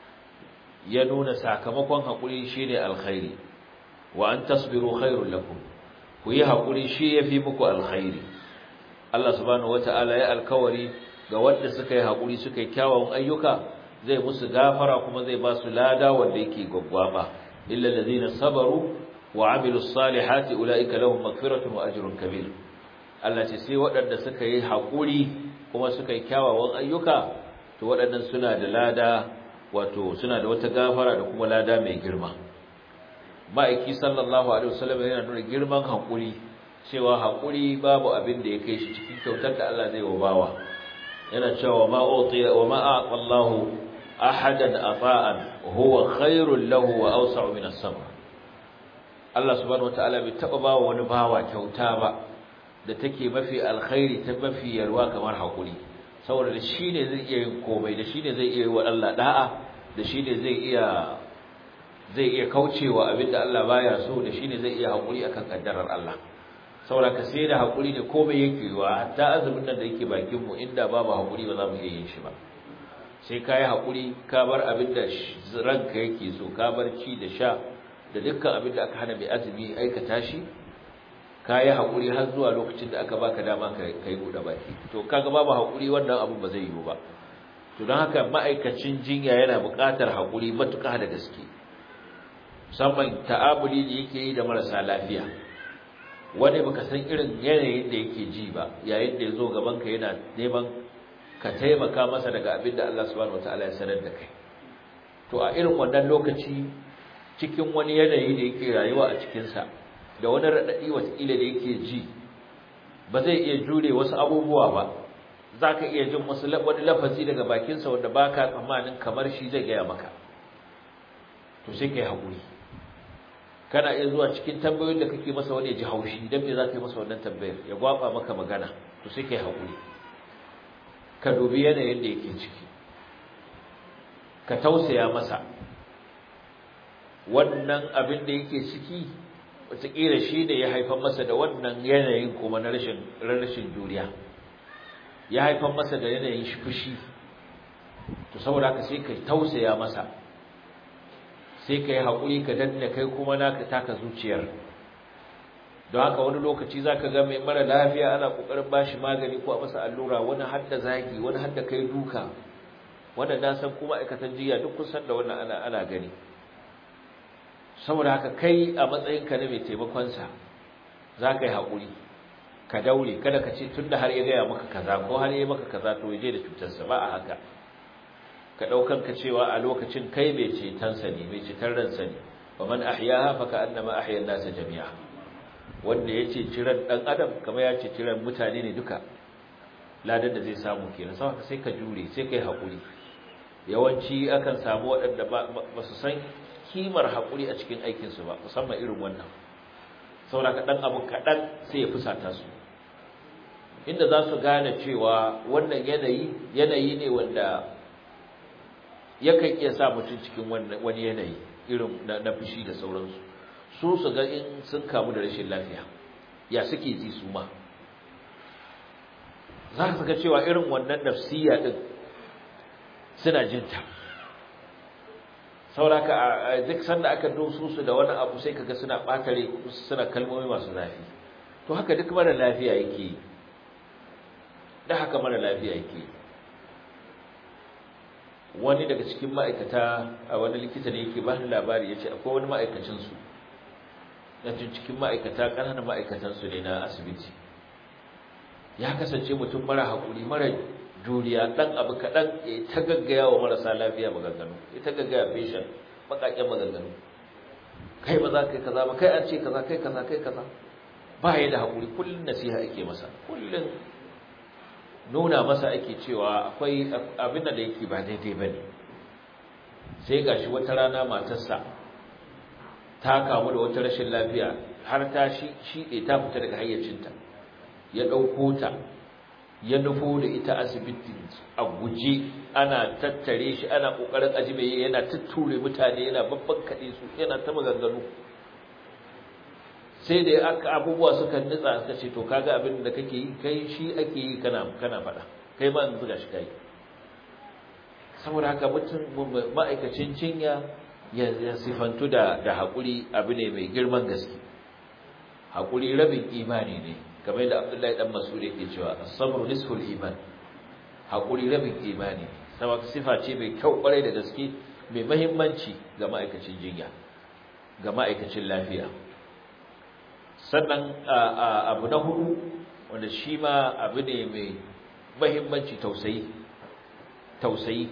ya nuna sakamakon haƙuri shine alkhairi wa an tasbiru khairul lakum ku yi haƙuri shi yafi muku alkhairi Allah subhanahu wata'ala ya alkawari ga wanda suka yi haƙuri suka yi kyawawan ayyuka zai musu gafara kuma zai ba su lada wanda yake gwaggwaba illa allazina sabaru wa amilus salihati ulaika lahum maghfiratun wa ajrun kabir Allah ce sai waɗanda suka yi haƙuri kuma suka yi kyawawan ayyuka to waɗannan suna da lada wato suna da wata gafara da kuma lada mai girma ma'aiki sallallahu alaihi wasallam yana nuna girman haƙuri cewa haƙuri babu abin da ya kai shi cikin kyautar da Allah zai wa bawa yana cewa ma utiya wa ma aqallahu ahadan afa'an huwa khairul lahu wa awsa'u min as-sabr Allah subhanahu wataala bai taba ba wani bawa kyauta ba da take mafi alkhairi ta mafi yarwa kamar hakuri saboda da shine zai iya yin komai da shine zai iya yi wa Allah da'a da shine zai iya zai iya kaucewa abinda Allah baya so da shine zai iya hakuri akan kaddarar Allah saboda ka sai da hakuri ne komai yake yiwa hatta azumin nan da yake bakin mu inda babu hakuri ba za mu iya yin shi ba sai ka yi hakuri ka bar abinda ranka yake so ka bar ci da sha da dukkan abin da aka hana mai azumi aikata shi ka yi haƙuri har zuwa lokacin da aka baka dama ka yi buɗe baki to kaga babu haƙuri wannan abu ba zai yiwu ba to don haka ma'aikacin jinya yana buƙatar haƙuri matuƙa da gaske musamman ta'amuli da yake yi da marasa lafiya wani baka san irin yanayin da yake ji ba yayin da ya zo gaban ka yana neman ka taimaka masa daga abin da Allah subhanahu wataala ya sanar da kai to a irin wannan lokaci cikin wani yanayi da yake rayuwa a cikinsa da wani raɗaɗi watakila da yake ji ba zai iya jure wasu abubuwa ba za ka iya jin wasu wani lafazi daga bakinsa wanda ba ka tsammanin kamar shi zai gaya maka to sai ka yi haƙuri kana iya zuwa cikin tambayoyin da kake masa wani ya ji haushi don me za ka yi masa wannan tambayar ya gwaba maka magana to sai ka yi haƙuri ka dubi yanayin da yake ciki ka tausaya masa wannan abin da yake ciki wataƙila shi ne ya haifar masa da wannan yanayin kuma na rashin rashin juriya ya haifar masa da yanayin fushi to saboda haka sai ka tausaya masa sai ka yi haƙuri ka danna kai kuma naka taka zuciyar don haka wani lokaci za ka ga mai mara lafiya ana ƙoƙarin ba shi magani ko a masa allura wani hadda zagi wani hadda kai duka wanda na san kuma aikatan jiya duk kusan da wannan ana ana gani saboda haka kai a matsayinka na mai taimakonsa za ka yi haƙuri ka daure kada ka ce tun da har ya gaya maka kaza ko har ya maka kaza to je da cutarsa ba a haka ka ɗaukan ka cewa a lokacin kai mai cetonsa ne mai ceton ransa ne wa man ahyaha fa ka annama ahya nasa jami'a wanda ya ce ciran dan adam kamar ya ce ciran mutane ne duka ladan da zai samu kenan sai sai ka jure sai kai hakuri yawanci akan samu waɗanda ba su san kimar hakuri a cikin aikin su ba musamman irin wannan saboda ka dan abu kadan sai ya fusata su inda za su gane cewa wannan yanayi yanayi ne wanda yakan iya sa mutum cikin wani yanayi irin na fushi da sauransu su su ga in sun kamu da rashin lafiya ya suke ji su ma za su ga cewa irin wannan nafsiya din suna jinta sauraka a duk sanda aka doso su da wani abu sai kaga suna ɓatare suna kalmomi masu zafi to haka duk mara lafiya yake yi da haka mara lafiya yake yi wani daga cikin ma'aikata a wani likita ne yake bani labari ya ce akwai wani ma'aikacinsu na cikin ma'aikata ƙananan ma'aikatansu ne na asibiti ya kasance mutum mara haƙuri mara juriya ɗan abu kaɗan ya ta gaggaya wa marasa lafiya maganganu ya ta gaggaya feshin baƙaƙen maganganu kai ba za ka yi kaza ba kai an ce kaza kai kaza kai kaza ba ya da haƙuri kullum nasiha ake masa kullum nuna masa ake cewa akwai abin da yake ba daidai ba ne sai gashi wata rana matarsa ta kamu da wata rashin lafiya har ta shiɗe ta fita daga hayyacinta ya ɗauko ta ya nufo da ita asibiti a guje ana tattare shi ana ƙoƙarin ajibe yana tutture mutane yana babban kaɗe su yana ta maganganu sai da aka abubuwa suka nutsa suka ce to kaga abin da kake yi kai shi ake yi kana kana faɗa kai ma yanzu gashi kai saboda haka mutum ma'aikacin cinya ya sifantu da da haƙuri abu ne mai girman gaske haƙuri rabin imani ne kamar da Abdullahi dan Mas'ud yake cewa as-sabru nisful iman haƙuri rabin imani saboda sifa ce mai kyau kwarai da gaske mai muhimmanci ga ma'aikacin jinya ga ma'aikacin lafiya sannan abu na hudu wanda shi ma abu ne mai mahimmanci tausayi tausayi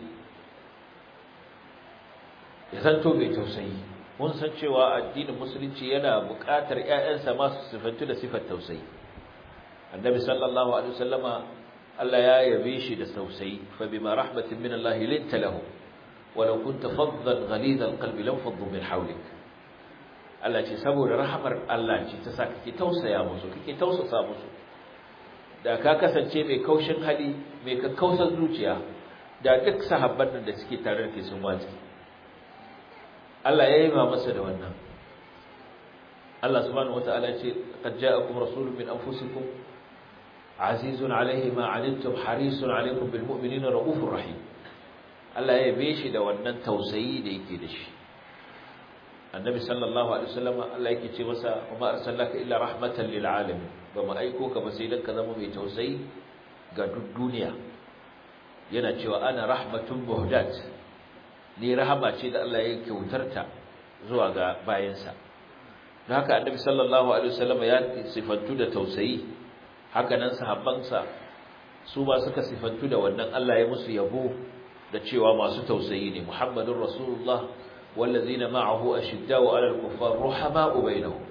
ya zanto mai tausayi mun san cewa addinin musulunci yana buƙatar ƴaƴansa masu sifantu da sifar tausayi annabi sallallahu alaihi wasallama Allah ya yabe shi da tausayi fa bima rahmatin min Allah linta lahu walau kunta faddan ghalid alqalbi lam faddu min hawlik Allah ce saboda rahamar Allah ce ta sa kake tausaya musu kake tausasa musu da ka kasance mai kaushin hali mai kakkausar zuciya da duk sahabban nan da suke tare da kai sun wace Allah ya yi ma masa da wannan Allah subhanahu wataala ya ce qad ja'akum rasulun min anfusikum azizun alayhi ma anittum harisun alaykum bil mu'minina raufur rahim Allah ya yabe shi da wannan tausayi da yake da shi annabi sallallahu alaihi wasallam Allah yake ce masa kuma arsalaka illa rahmatan lil alamin ba mu aiko ka ba sai dan ka zama mai tausayi ga duk duniya yana cewa ana rahmatun muhdat ni rahama ce da Allah ya kyautarta zuwa ga bayansa don haka annabi sallallahu alaihi wasallam ya sifantu da tausayi haka nan sahabbansa su ba suka sifantu da wannan Allah ya musu yabo da cewa masu tausayi ne muhammadur rasulullah والذين معه أشداء على الكفار رحماء بينهم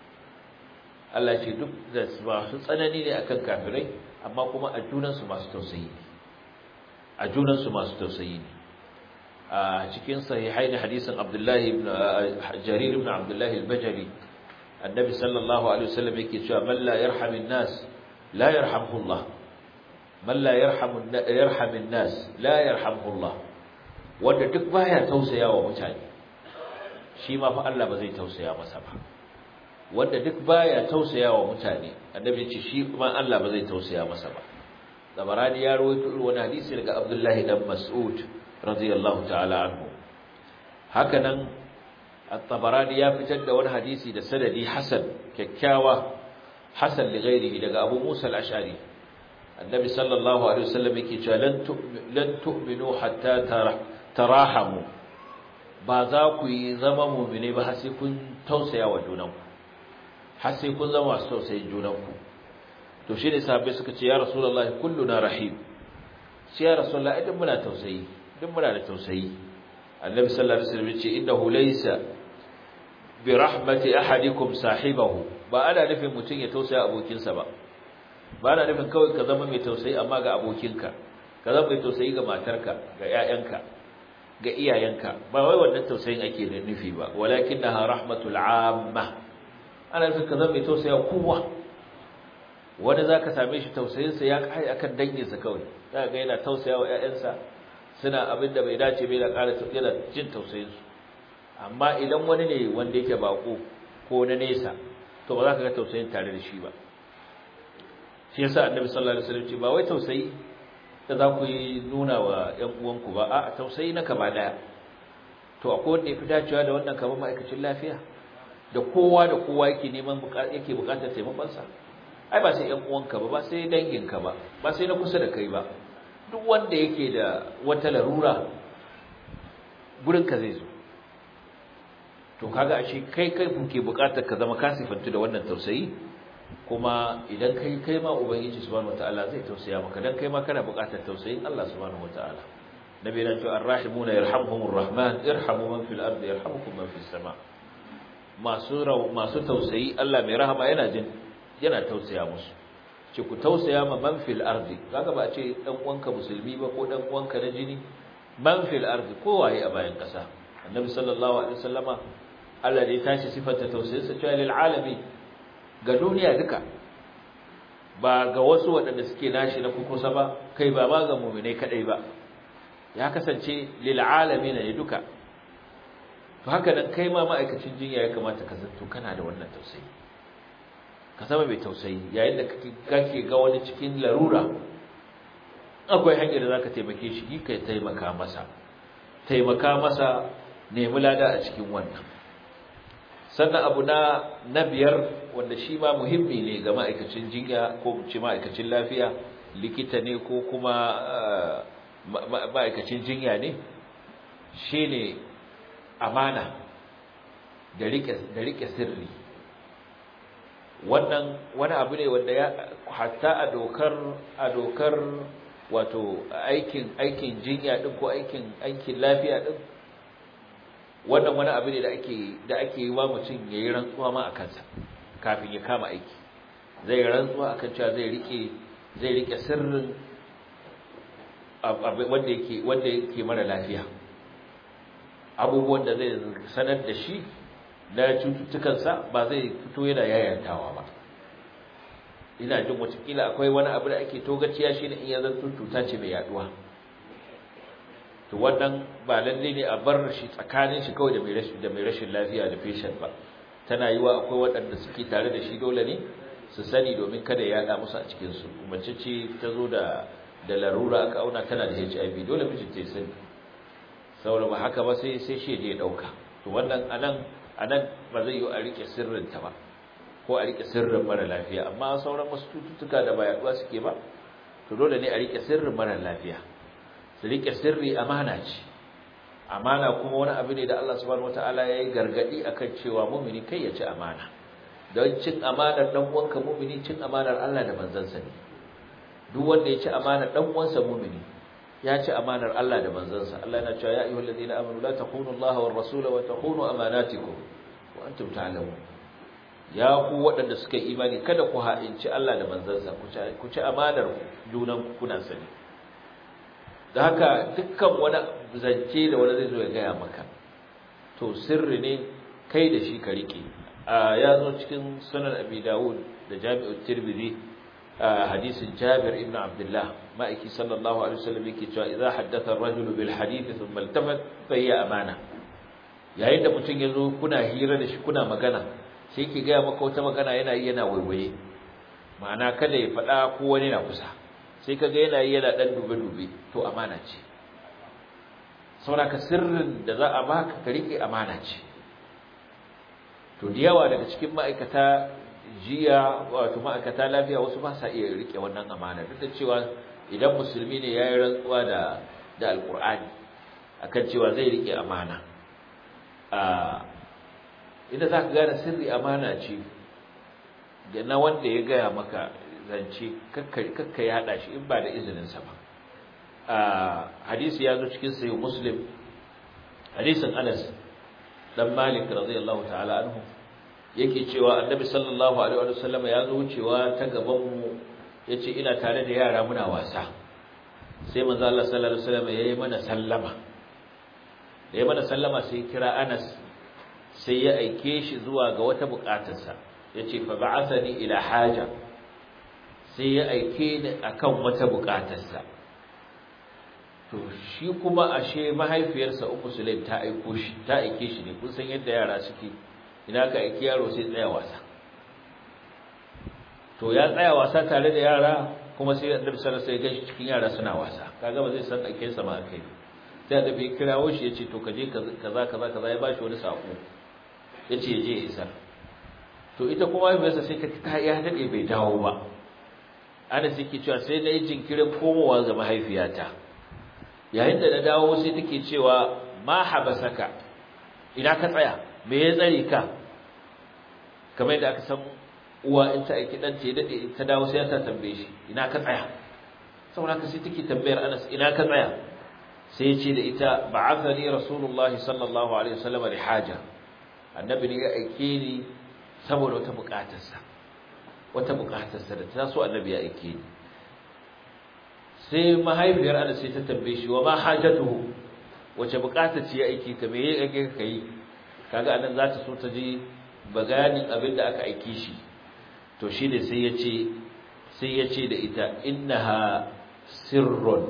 Allah ce duk da masu tsanani ne akan kafirai amma kuma a junansu masu tausayi ne a junansu masu tausayi ne a cikin sahihai ne hadisin Abdullahi ibn Jarir ibn Abdullahi al-Bajali annabi sallallahu alaihi wasallam yake cewa man la yarhamin nas la yarhamhu Allah man la yarhamu yarhamin nas la yarhamhu Allah wanda duk baya tausayawa mutane shi ma fa Allah ba zai tausaya masa ba wanda duk baya tausayawa mutane annabi ya ce shi ma Allah ba zai tausaya masa ba Zabarani ya rawaito wani hadisi daga Abdullah dan Mas'ud radiyallahu ta'ala anhu hakanan At-Tabarani ya fitar da wani hadisi da sanadi hasan kyakkyawa hasan li ghairihi daga Abu Musa al-Ash'ari annabi sallallahu alaihi wasallam yake cewa lan tu'minu hatta tarahamu ba za ku yi zama mu'mine ba har sai kun tausaya wa junanku har sai kun zama masu tausayin junanku to shine sahabbai suka ce ya rasulullahi kulluna rahim sai ya rasulullahi idan muna tausayi idan muna da tausayi annabi sallallahu alaihi wasallam ya ce innahu laysa bi rahmati ahadikum sahibahu ba ana nufin mutum ya tausaya abokinsa ba ba ana nufin kawai ka zama mai tausayi amma ga abokinka ka zama mai tausayi ga matarka ga ƴaƴanka ga iyayenka ba wai wannan tausayin ake da nufi ba walakinnaha rahmatul amma ana nufin ka zama mai tausaya kowa wani zaka same shi tausayinsa ya kai akan danginsa kawai zaka ga yana tausaya wa ƴaƴansa suna abin da bai dace bai da ƙara yana jin tausayinsu amma idan wani ne wanda yake bako ko na nesa to ba za ka ga tausayin tare da shi ba shi yasa annabi sallallahu alaihi wasallam ce ba wai tausayi da za ku yi nuna wa ƴan uwanku ba a tausayi na kaba daya to akwai wanda yafi dacewa da wannan kamar ma'aikacin lafiya da kowa da kowa yake neman yake bukatar taimakon sa ai ba sai ƴan uwanka ba ba sai danginka ba ba sai na kusa da kai ba duk wanda yake da wata larura gurin ka zai zo to kaga ashe kai kai kuke bukatar ka zama kasifantu da wannan tausayi kuma idan kai kai ma ubangiji subhanahu wataala zai tausaya maka dan kai ma kana bukatar tausayin Allah subhanahu wataala nabi yana cewa arrahimuna yarhamuhumur rahman irhamu man fil ardi yarhamukum man fis sama masu masu tausayi Allah mai rahama yana jin yana tausaya musu ce ku tausaya ma man fil ardi kaga ba a ce dan uwanka musulmi ba ko dan uwanka na jini man fil ardi ko waye a bayan kasa annabi sallallahu alaihi wasallama Allah da ya tashi sifanta tausayinsa cewa lil alami ga duniya duka ba ga wasu waɗanda suke nashi na kukusa ba kai ba ma ga mu'minai kadai ba ya kasance lil alamin ne duka to haka nan kai ma ma'aikacin jinya ya kamata ka zanto kana da wannan tausayi ka zama mai tausayi yayin da kake ga wani cikin larura akwai hanyar da zaka taimake shi kai taimaka masa taimaka masa nemi lada a cikin wannan sannan abu na na biyar wanda shi ma muhimmi ne ga ma'aikacin jinya ko ce ma'aikacin lafiya likita ne ko kuma ma'aikacin jinya ne shine amana da rike da rike sirri wannan wani abu ne wanda ya hatta a dokar a dokar wato aikin aikin jinya din ko aikin aikin lafiya din wannan wani abu ne da ake da ake yi wa mutum yayi rantsuwa ma akan sa kafin ya kama aiki zai rantsuwa akan cewa zai rike zai rike sirrin wanda yake wanda yake mara lafiya abubuwan da zai sanar da shi na cututtukansa ba zai fito yana yayantawa ba ina jin watakila akwai wani abu da ake togaciya shi ne in ya zanto cuta ce mai yaduwa to wannan ba lalle ne a bar shi tsakanin shi kawai da mai rashin da mai rashin lafiya da patient ba tana yiwa akwai waɗanda suke tare da shi dole ne su sani domin kada ya yada musu a cikin su mace ce ta zo da da larura aka auna tana da HIV dole mijin ta sani saboda ba haka ba sai sai shi ya dauka to wannan anan anan ba zai yi a rike sirrin ta ba ko a rike sirrin mara lafiya amma sauran wasu cututtuka da ba yaduwa suke ba to dole ne a rike sirrin mara lafiya su rike sirri amana ce amana kuma wani abu ne da Allah subhanahu wataala ya yi gargadi akan cewa mumini kai ya ci amana don cin amanar dan uwanka mumini cin amanar Allah da manzansa ne duk wanda ya ci amanar dan uwansa mumini ya ci amanar Allah da manzansa Allah yana cewa ya ayyuhal ladina amanu la takhunu Allah war rasula wa takhunu amanatikum wa antum ta'lamun ya ku waɗanda suka yi imani kada ku ha'inci Allah da manzansa ku ci amanar junan kuna sani da haka dukkan wani zance da wani zai zo ya gaya maka to sirri ne kai da shi ka rike ya zo cikin sunan abi dawud da jami'ut tirmidhi hadisin jabir ibn abdullah ma'aiki sallallahu alaihi wasallam yake cewa idza haddatha ar-rajulu bil hadith thumma iltafat fa hiya amana yayin da mutum yazo kuna hira da shi kuna magana sai yake ga maka wata magana yana yi yana waiwaye ma'ana kada ya faɗa ko wani na kusa sai kaga yana yi yana dan dube dube to amana ce saboda ka sirrin da za a baka ka rike amana ce to da yawa daga cikin ma'aikata jiya wato ma'aikata lafiya wasu ba sa iya rike wannan amana duk da cewa idan musulmi ne yayi rantsuwa da da alqur'ani akan cewa zai rike amana a idan zaka gane sirri amana ce da na wanda ya gaya maka zance kakka ya hada shi in ba da izinin sa ba a hadisi ya zo cikin sahih muslim hadisin Anas dan Malik radiyallahu ta'ala anhu yake cewa Annabi sallallahu alaihi wa sallam ya zo wucewa ta gaban mu yace ina tare da yara muna wasa sai manzo Allah sallallahu alaihi wasallam yayi mana sallama yayi mana sallama sai kira Anas sai ya aike shi zuwa ga wata bukatarsa yace fa ba'athani ila haja sai ya aike ni akan wata bukatarsa to shi kuma ashe mahaifiyarsa Ummu Sulaim ta aiko shi ta aike shi ne kun san yadda yara suke ina ka aiki yaro sai tsaya wasa to ya tsaya wasa tare da yara kuma sai Annabi sallallahu alaihi wasallam sai cikin yara suna wasa kaga ba zai san ake sa ma kai sai da bai kirawo shi yace to kaje kaza kaza kaza ya bashi wani sako yace je isa to ita kuma mahaifiyarsa sai ta ta ya dade bai dawo ba ana suke cewa sai na yi jinkirin komowa ga mahaifiyata yayin da na dawo sai take cewa ma habasaka ina ka tsaya me ya tsare ka kamar da aka san uwa in ta aiki dan ta dade ta dawo sai ta tambaye shi ina ka tsaya saboda haka sai take tambayar Anas ina ka tsaya sai ya ce da ita ba'athani rasulullahi sallallahu alaihi wasallam li haja annabi ne ya aike ni saboda wata bukatarsa wata bukatarsa da ta so annabi ya aike ni sai mahaifiyar Anas sai ta tambaye shi wa ma hajatuhu wace bukata ce ya aike ka me ya aike ka kai kaga anan za ta so ta ji baganin abin da aka aike shi to shine sai ya ce sai ya ce da ita innaha sirrun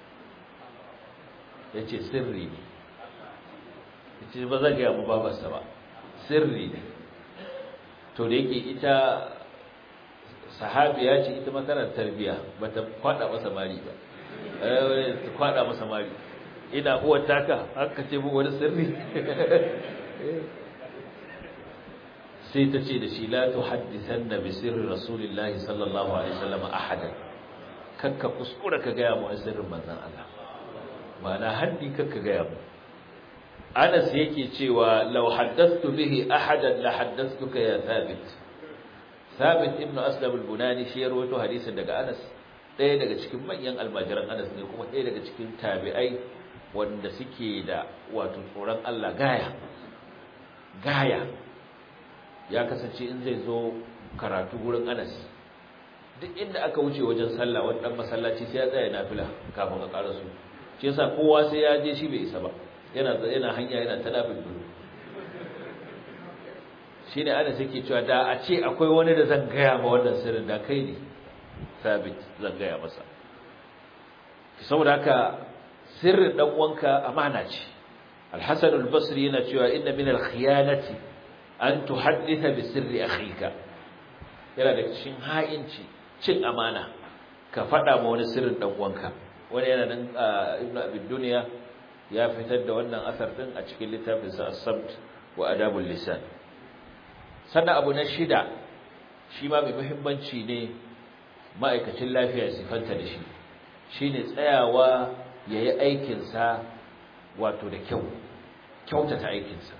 yace sirri ne yace ba zan ga mu babarsa ba sirri ne to da yake ita sahabiya ce ita makarar tarbiya bata kwada masa mari ba eh ta kwada masa mari ina uwar taka haka ce mu wani sirri sai ta ce da shi la tuhaddisanna bi sirri rasulillahi sallallahu alaihi wasallam ahadan kakka kuskura ka ga mu sirrin manzon Allah ma'ana haddi kakka ga mu Anas yake cewa law haddathtu bihi ahadan la haddathtuka ya Thabit Thabit ibn Aslam al-Bunani shi ya rawaito hadisin daga Anas ɗaya daga cikin manyan almajiran Anas ne kuma ɗaya daga cikin tabi'ai wanda suke da wato tsoron Allah gaya gaya ya kasance in zai zo karatu gurin Anas duk inda aka wuce wajen sallah wani dan masallaci sai ya tsaya nafila kafin a karasu shi yasa kowa sai ya je shi bai isa ba yana yana hanya yana ta nafil duru shine Anas yake cewa da a ce akwai wani da zan gaya ma wannan sirrin da kai ne sabit zan gaya masa saboda haka sirrin dan uwanka amana ce al-Hasan al-Basri yana cewa inna min al-khiyanati an tuhadditha bi sirri akhika yana da cikin ha'inci cin amana ka faɗa ma wani sirrin dan uwanka wani yana nan ibnu abi dunya ya fitar da wannan asar din a cikin littafin sa as-sabt wa adabul lisan sannan abu na shida shi ma mai muhimmanci ne ma'aikacin lafiya sifanta da shi shine tsayawa yayi aikin sa wato da kyau kyautata aikin sa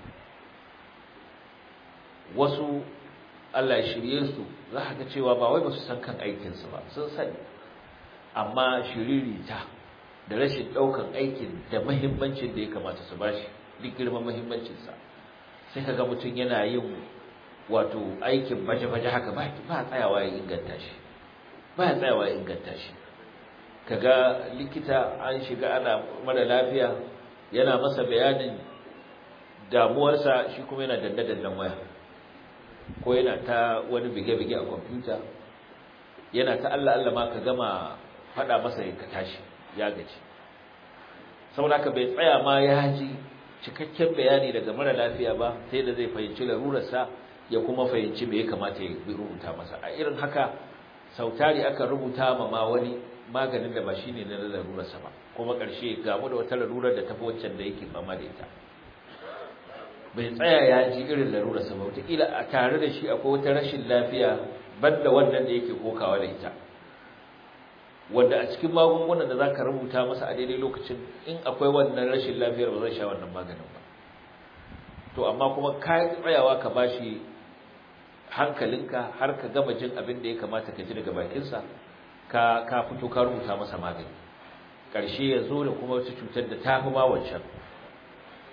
wasu Allah ya shirye su za ka ga cewa ba wai ba su san kan aikinsu ba sun sani amma shiririta da rashin ɗaukan aikin da mahimmancin da ya kamata su bashi duk girman mahimmancinsa sai ka ga mutum yana yin wato aikin baje-baje haka ba ba tsayawa ya inganta shi ba ya tsayawa ya inganta shi kaga likita an shiga ana mara lafiya yana masa bayanin damuwarsa shi kuma yana danne-dannen waya ko yana ta wani bige-bige a kwamfuta yana ta Allah Allah ma ka gama faɗa masa ka tashi ya gaji saboda haka bai tsaya ma ya ji cikakken bayani daga mara lafiya ba sai da zai fahimci larurarsa ya kuma fahimci me ya kamata ya rubuta masa a irin haka sautari aka rubuta ma ma wani maganin da ba shine na larurarsa ba kuma ƙarshe gamu da wata larurar da tafi waccan da yake fama da ita bai tsaya ya ji irin larurarsa ba wataƙila a tare da shi akwai wata rashin lafiya banda wannan da yake kokawa da ita wanda a cikin magungunan da zaka rubuta masa a daidai lokacin in akwai wannan rashin lafiyar ba zai sha wannan maganin ba to amma kuma ka tsayawa ka bashi hankalinka har ka gama jin abin da ya kamata ka ji daga bakinsa ka ka fito ka rubuta masa magani ƙarshe ya zo da kuma wata cutar da ta fi ma wancan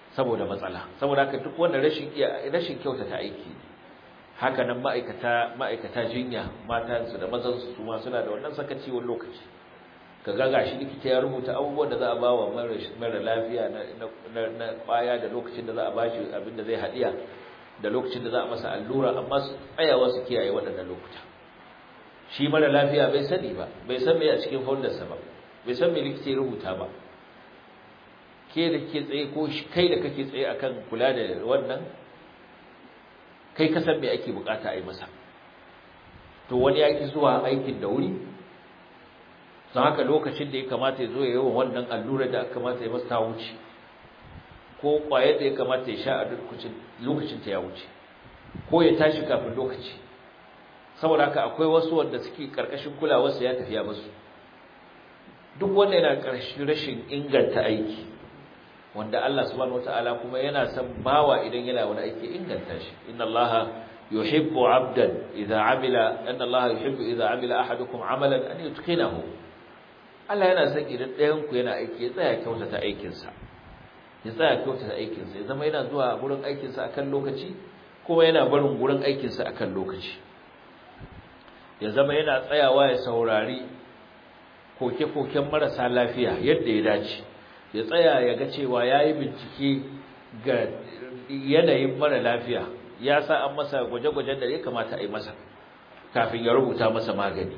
saboda matsala saboda haka duk wanda rashin rashin kyautata aiki haka nan ma'aikata ma'aikata jinya matansu da mazansu su ma suna da wannan sakaci wani lokaci ka ga gashi likita ya rubuta abubuwan da za a ba wa mara lafiya na kwaya da lokacin da za a bashi abin da zai haɗiya da lokacin da za a masa allura amma su tsayawa su kiyaye waɗannan lokuta shi mara lafiya bai sani ba bai san me a cikin foldarsa ba bai san me likita ya rubuta ba ke da ke tsaye ko kai da kake tsaye akan kula da wannan kai ka san me ake bukata a yi masa to wani ya ki zuwa aikin da wuri don haka lokacin da ya kamata ya zo ya yi wa wannan allura da aka kamata ya masa ta wuce ko ƙwayar da ya kamata ya sha a lokacin ta ya wuce ko ya tashi kafin lokaci saboda haka akwai wasu wanda suke karkashin kulawarsa ya tafiya musu duk wanda yana ƙarshen rashin inganta aiki wanda Allah subhanahu wataala kuma yana son bawa idan yana wani aiki inganta shi inna allaha yuhibbu 'abdan idza 'amila anna allaha yuhibbu idza 'amila ahadukum 'amalan an yutqinahu Allah yana son idan ɗayan ku yana aiki ya tsaya kyautata aikin sa ya tsaya kyautata aikin sa ya zama yana zuwa gurin aikin sa akan lokaci kuma yana barin gurin aikin sa akan lokaci ya zama yana tsayawa ya saurari koke-koken marasa lafiya yadda ya dace ya tsaya ya ga cewa ya yi bincike ga yanayin mara lafiya ya sa an masa gwaje-gwajen da ya kamata a yi masa kafin ya rubuta masa magani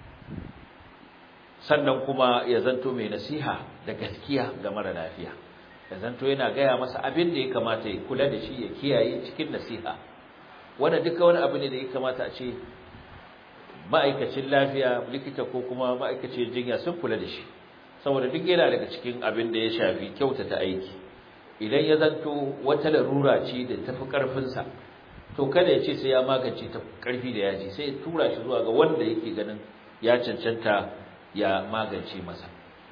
sannan kuma ya zanto mai nasiha da gaskiya ga mara lafiya ya zanto yana gaya masa abin da ya kamata ya kula da shi ya kiyaye cikin nasiha wanda duka wani abu ne da ya kamata a ce ma'aikacin lafiya likita ko kuma ma'aikacin jinya sun kula da shi saboda duk yana daga cikin abin da ya shafi kyautata aiki idan ya zanto wata larura ce da tafi karfinsa to kada ya ce sai ya magance ta karfi da yaji sai ya tura shi zuwa ga wanda yake ganin ya cancanta ya magance masa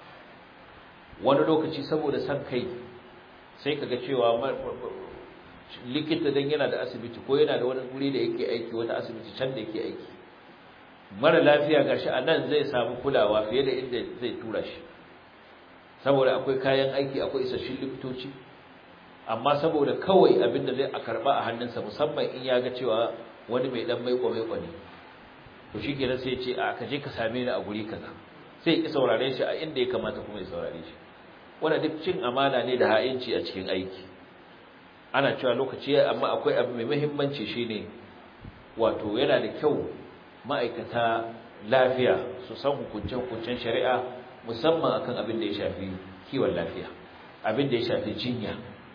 wani lokaci saboda san kai sai kaga cewa likita dan yana da asibiti ko yana da wani guri da yake aiki wata asibiti can da yake aiki mara lafiya gashi a nan zai samu kulawa fiye da inda zai tura shi saboda akwai kayan aiki akwai isasshin likitoci amma saboda kawai abinda zai a karba a hannunsa musamman in ya ga cewa wani mai dan maiko maiko ne to shikenan sai ya ce a ka je ka same ni a guri kaza sai ya saurare shi a inda ya kamata kuma ya saurare shi wannan duk cin amana ne da ha'inci a cikin aiki ana cewa lokaci amma akwai abu mai muhimmanci shine wato yana da kyau ma'aikata lafiya su san hukunce-hukuncen shari'a musamman akan abin da ya shafi kiwon lafiya abin da ya shafi jinya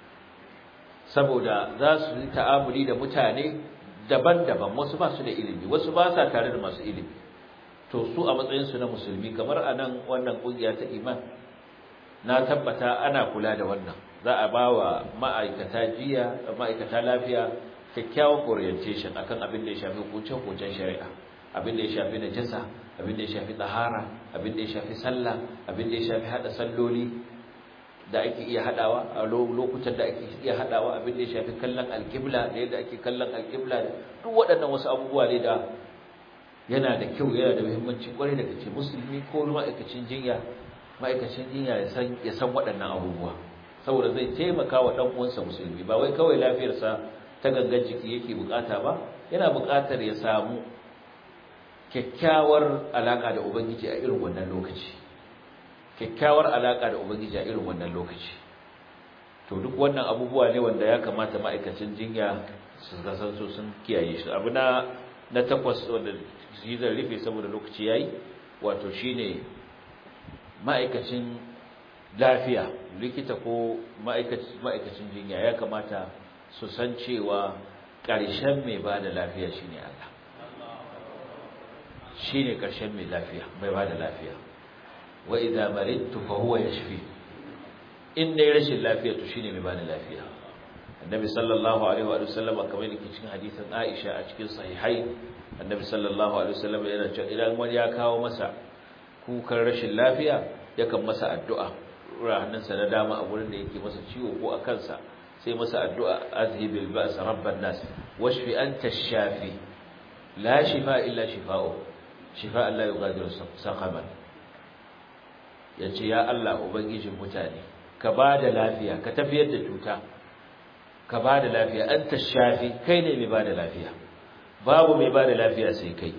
saboda za su yi ta'amuli da mutane daban-daban wasu ba su da ilimi wasu ba sa tare da masu ilimi to su a matsayinsu na musulmi kamar a nan wannan ƙungiya ta iman na tabbata ana kula da wannan za a ba wa ma'aikata jiya ma'aikata lafiya kyakkyawan orientation akan abin da ya shafi hukuncen shari'a abin da ya shafi najasa abin da ya shafi tsahara abin da ya shafi sallah abin da ya shafi hada salloli da ake iya hadawa a lokutan da ake iya hadawa abin da ya shafi kallon alqibla da yadda ake kallon alqibla duk waɗannan wasu abubuwa ne da yana da kyau yana da muhimmanci kwarai da kace musulmi ko ma'aikacin jinya ma'aikacin jinya ya san ya san waɗannan abubuwa saboda zai taimaka wa dan uwansa musulmi ba wai kawai lafiyarsa ta gangan jiki yake bukata ba yana bukatar ya samu kyakkyawar alaka da ubangiji a irin wannan lokaci kyakkyawar alaka da ubangiji a irin wannan lokaci to duk wannan abubuwa ne wanda ya kamata ma'aikacin jinya su san so sun kiyaye shi abu na na takwas wanda shi zan rufe saboda lokaci yayi wato shine ma'aikacin lafiya likita ko ma'aikacin jinya ya kamata su san cewa ƙarshen mai ba da lafiya shine Allah shine ƙarshen mai lafiya mai ba da lafiya wa idza maridtu fa huwa yashfi in dai rashin lafiya to shine mai ba da lafiya annabi sallallahu alaihi wa sallam kamar yake cikin hadisin Aisha a cikin sahihai annabi sallallahu alaihi wa sallam yana cewa idan wani ya kawo masa kukan rashin lafiya yakan masa addu'a hannunsa na dama a wurin da yake masa ciwo ko a kansa sai masa addu'a azhibil ba's rabban nas washfi anta shafi la shifa illa shifa'u shifa Allah yughadiru saqaman yace ya Allah ubangijin mutane ka bada lafiya ka tafiyar da cuta ka ba da lafiya anta shafi kai ne mai ba da lafiya babu mai ba da lafiya sai kai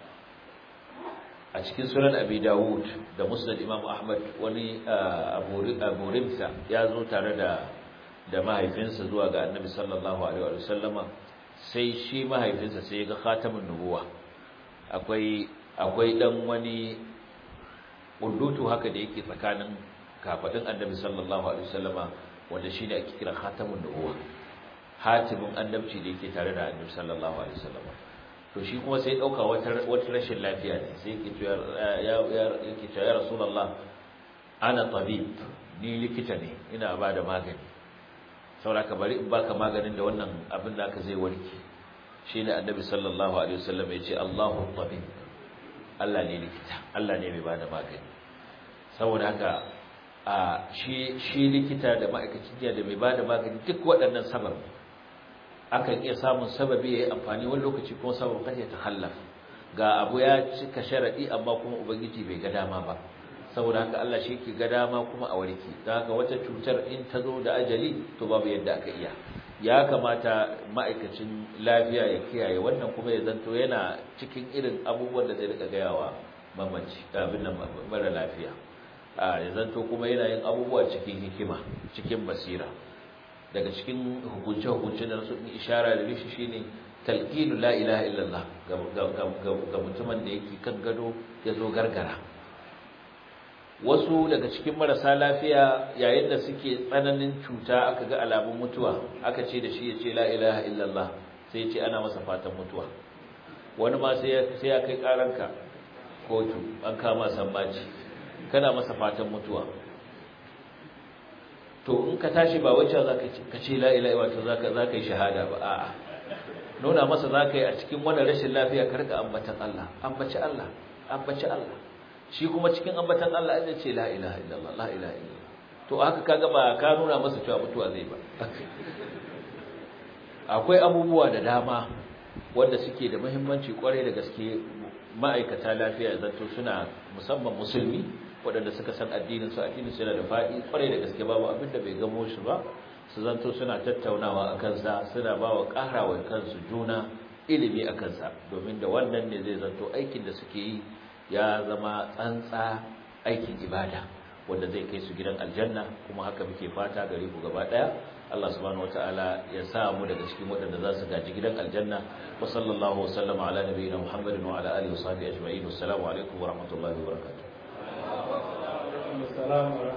a cikin sunan abi dawud da musnad imam ahmad wani abu rimsa ya zo tare da da mahaifinsa zuwa ga annabi sallallahu alaihi wa sallama sai shi mahaifinsa sai ya ga khatamin nubuwa akwai akwai dan wani kullutu haka da yake tsakanin kafadin annabi sallallahu alaihi wa sallama wanda shine ake kira khatamin nubuwa hatimin annabci da yake tare da annabi sallallahu alaihi wa sallama to shi kuma sai dauka wata wata rashin lafiya ne sai yake cewa ya yake cewa ya rasulullah ana tabib ni likita ne ina ba da magani saboda ka bari in baka maganin da wannan abin da aka zai warke shine annabi sallallahu alaihi wasallam ya ce Allahu tabib Allah ne likita Allah ne mai bada magani saboda haka a shi shi likita da ma'aikacin jiya da mai bada magani duk waɗannan sabab akan iya samun sababi yayi amfani wani lokaci kuma sabab kace ta khallaf ga abu ya cika sharadi amma kuma ubangiji bai ga dama ba saboda haka Allah shi ke ga dama kuma a warke don haka wata cutar in ta zo da ajali to babu yadda aka iya ya kamata ma'aikacin lafiya ya kiyaye wannan kuma ya zanto yana cikin irin abubuwan da zai rika gayawa mamaci abin nan mara lafiya a ya zanto kuma yana yin abubuwa cikin hikima cikin basira daga cikin hukunce-hukunce da su ishara da rishi shine talqinu la ilaha illallah ga mutumin da yake kan gado ya zo gargara wasu daga cikin marasa lafiya yayin da suke tsananin cuta aka ga alamun mutuwa aka ce da shi ya ce la ilaha illallah sai ya ce ana masa fatan mutuwa wani ma sai ya kai karanka kotu an kama sammaci kana masa fatan mutuwa to in ka tashi ba wacce za ka ce la ilaha wato za ka yi shahada ba a'a nuna masa za ka yi a cikin wani rashin lafiya ka rika ambatan Allah ambaci Allah ambaci Allah shi kuma cikin ambatan Allah ya ce la ilaha illallah la ilaha illallah to haka kaga ba ka nuna masa cewa mutuwa zai ba akwai abubuwa da dama wanda suke da muhimmanci kwarai da gaske ma'aikata lafiya zato suna musamman musulmi waɗanda suka san addinin su addinin su yana da faɗi kwarai da gaske babu abin da bai gamo shi ba su zanto suna tattaunawa a kansa suna ba wa ƙarawa kansu juna ilimi a kansa domin da wannan ne zai zanto aikin da suke yi ya zama tsantsa aikin ibada wanda zai kai su gidan aljanna kuma haka muke fata gare ku gaba daya Allah subhanahu wataala ya sa mu daga cikin waɗanda za su gaji gidan aljanna wa sallallahu wa sallama ala nabiyina muhammadin wa ala alihi wa sahbihi ajma'in assalamu alaikum wa rahmatullahi wa barakatuh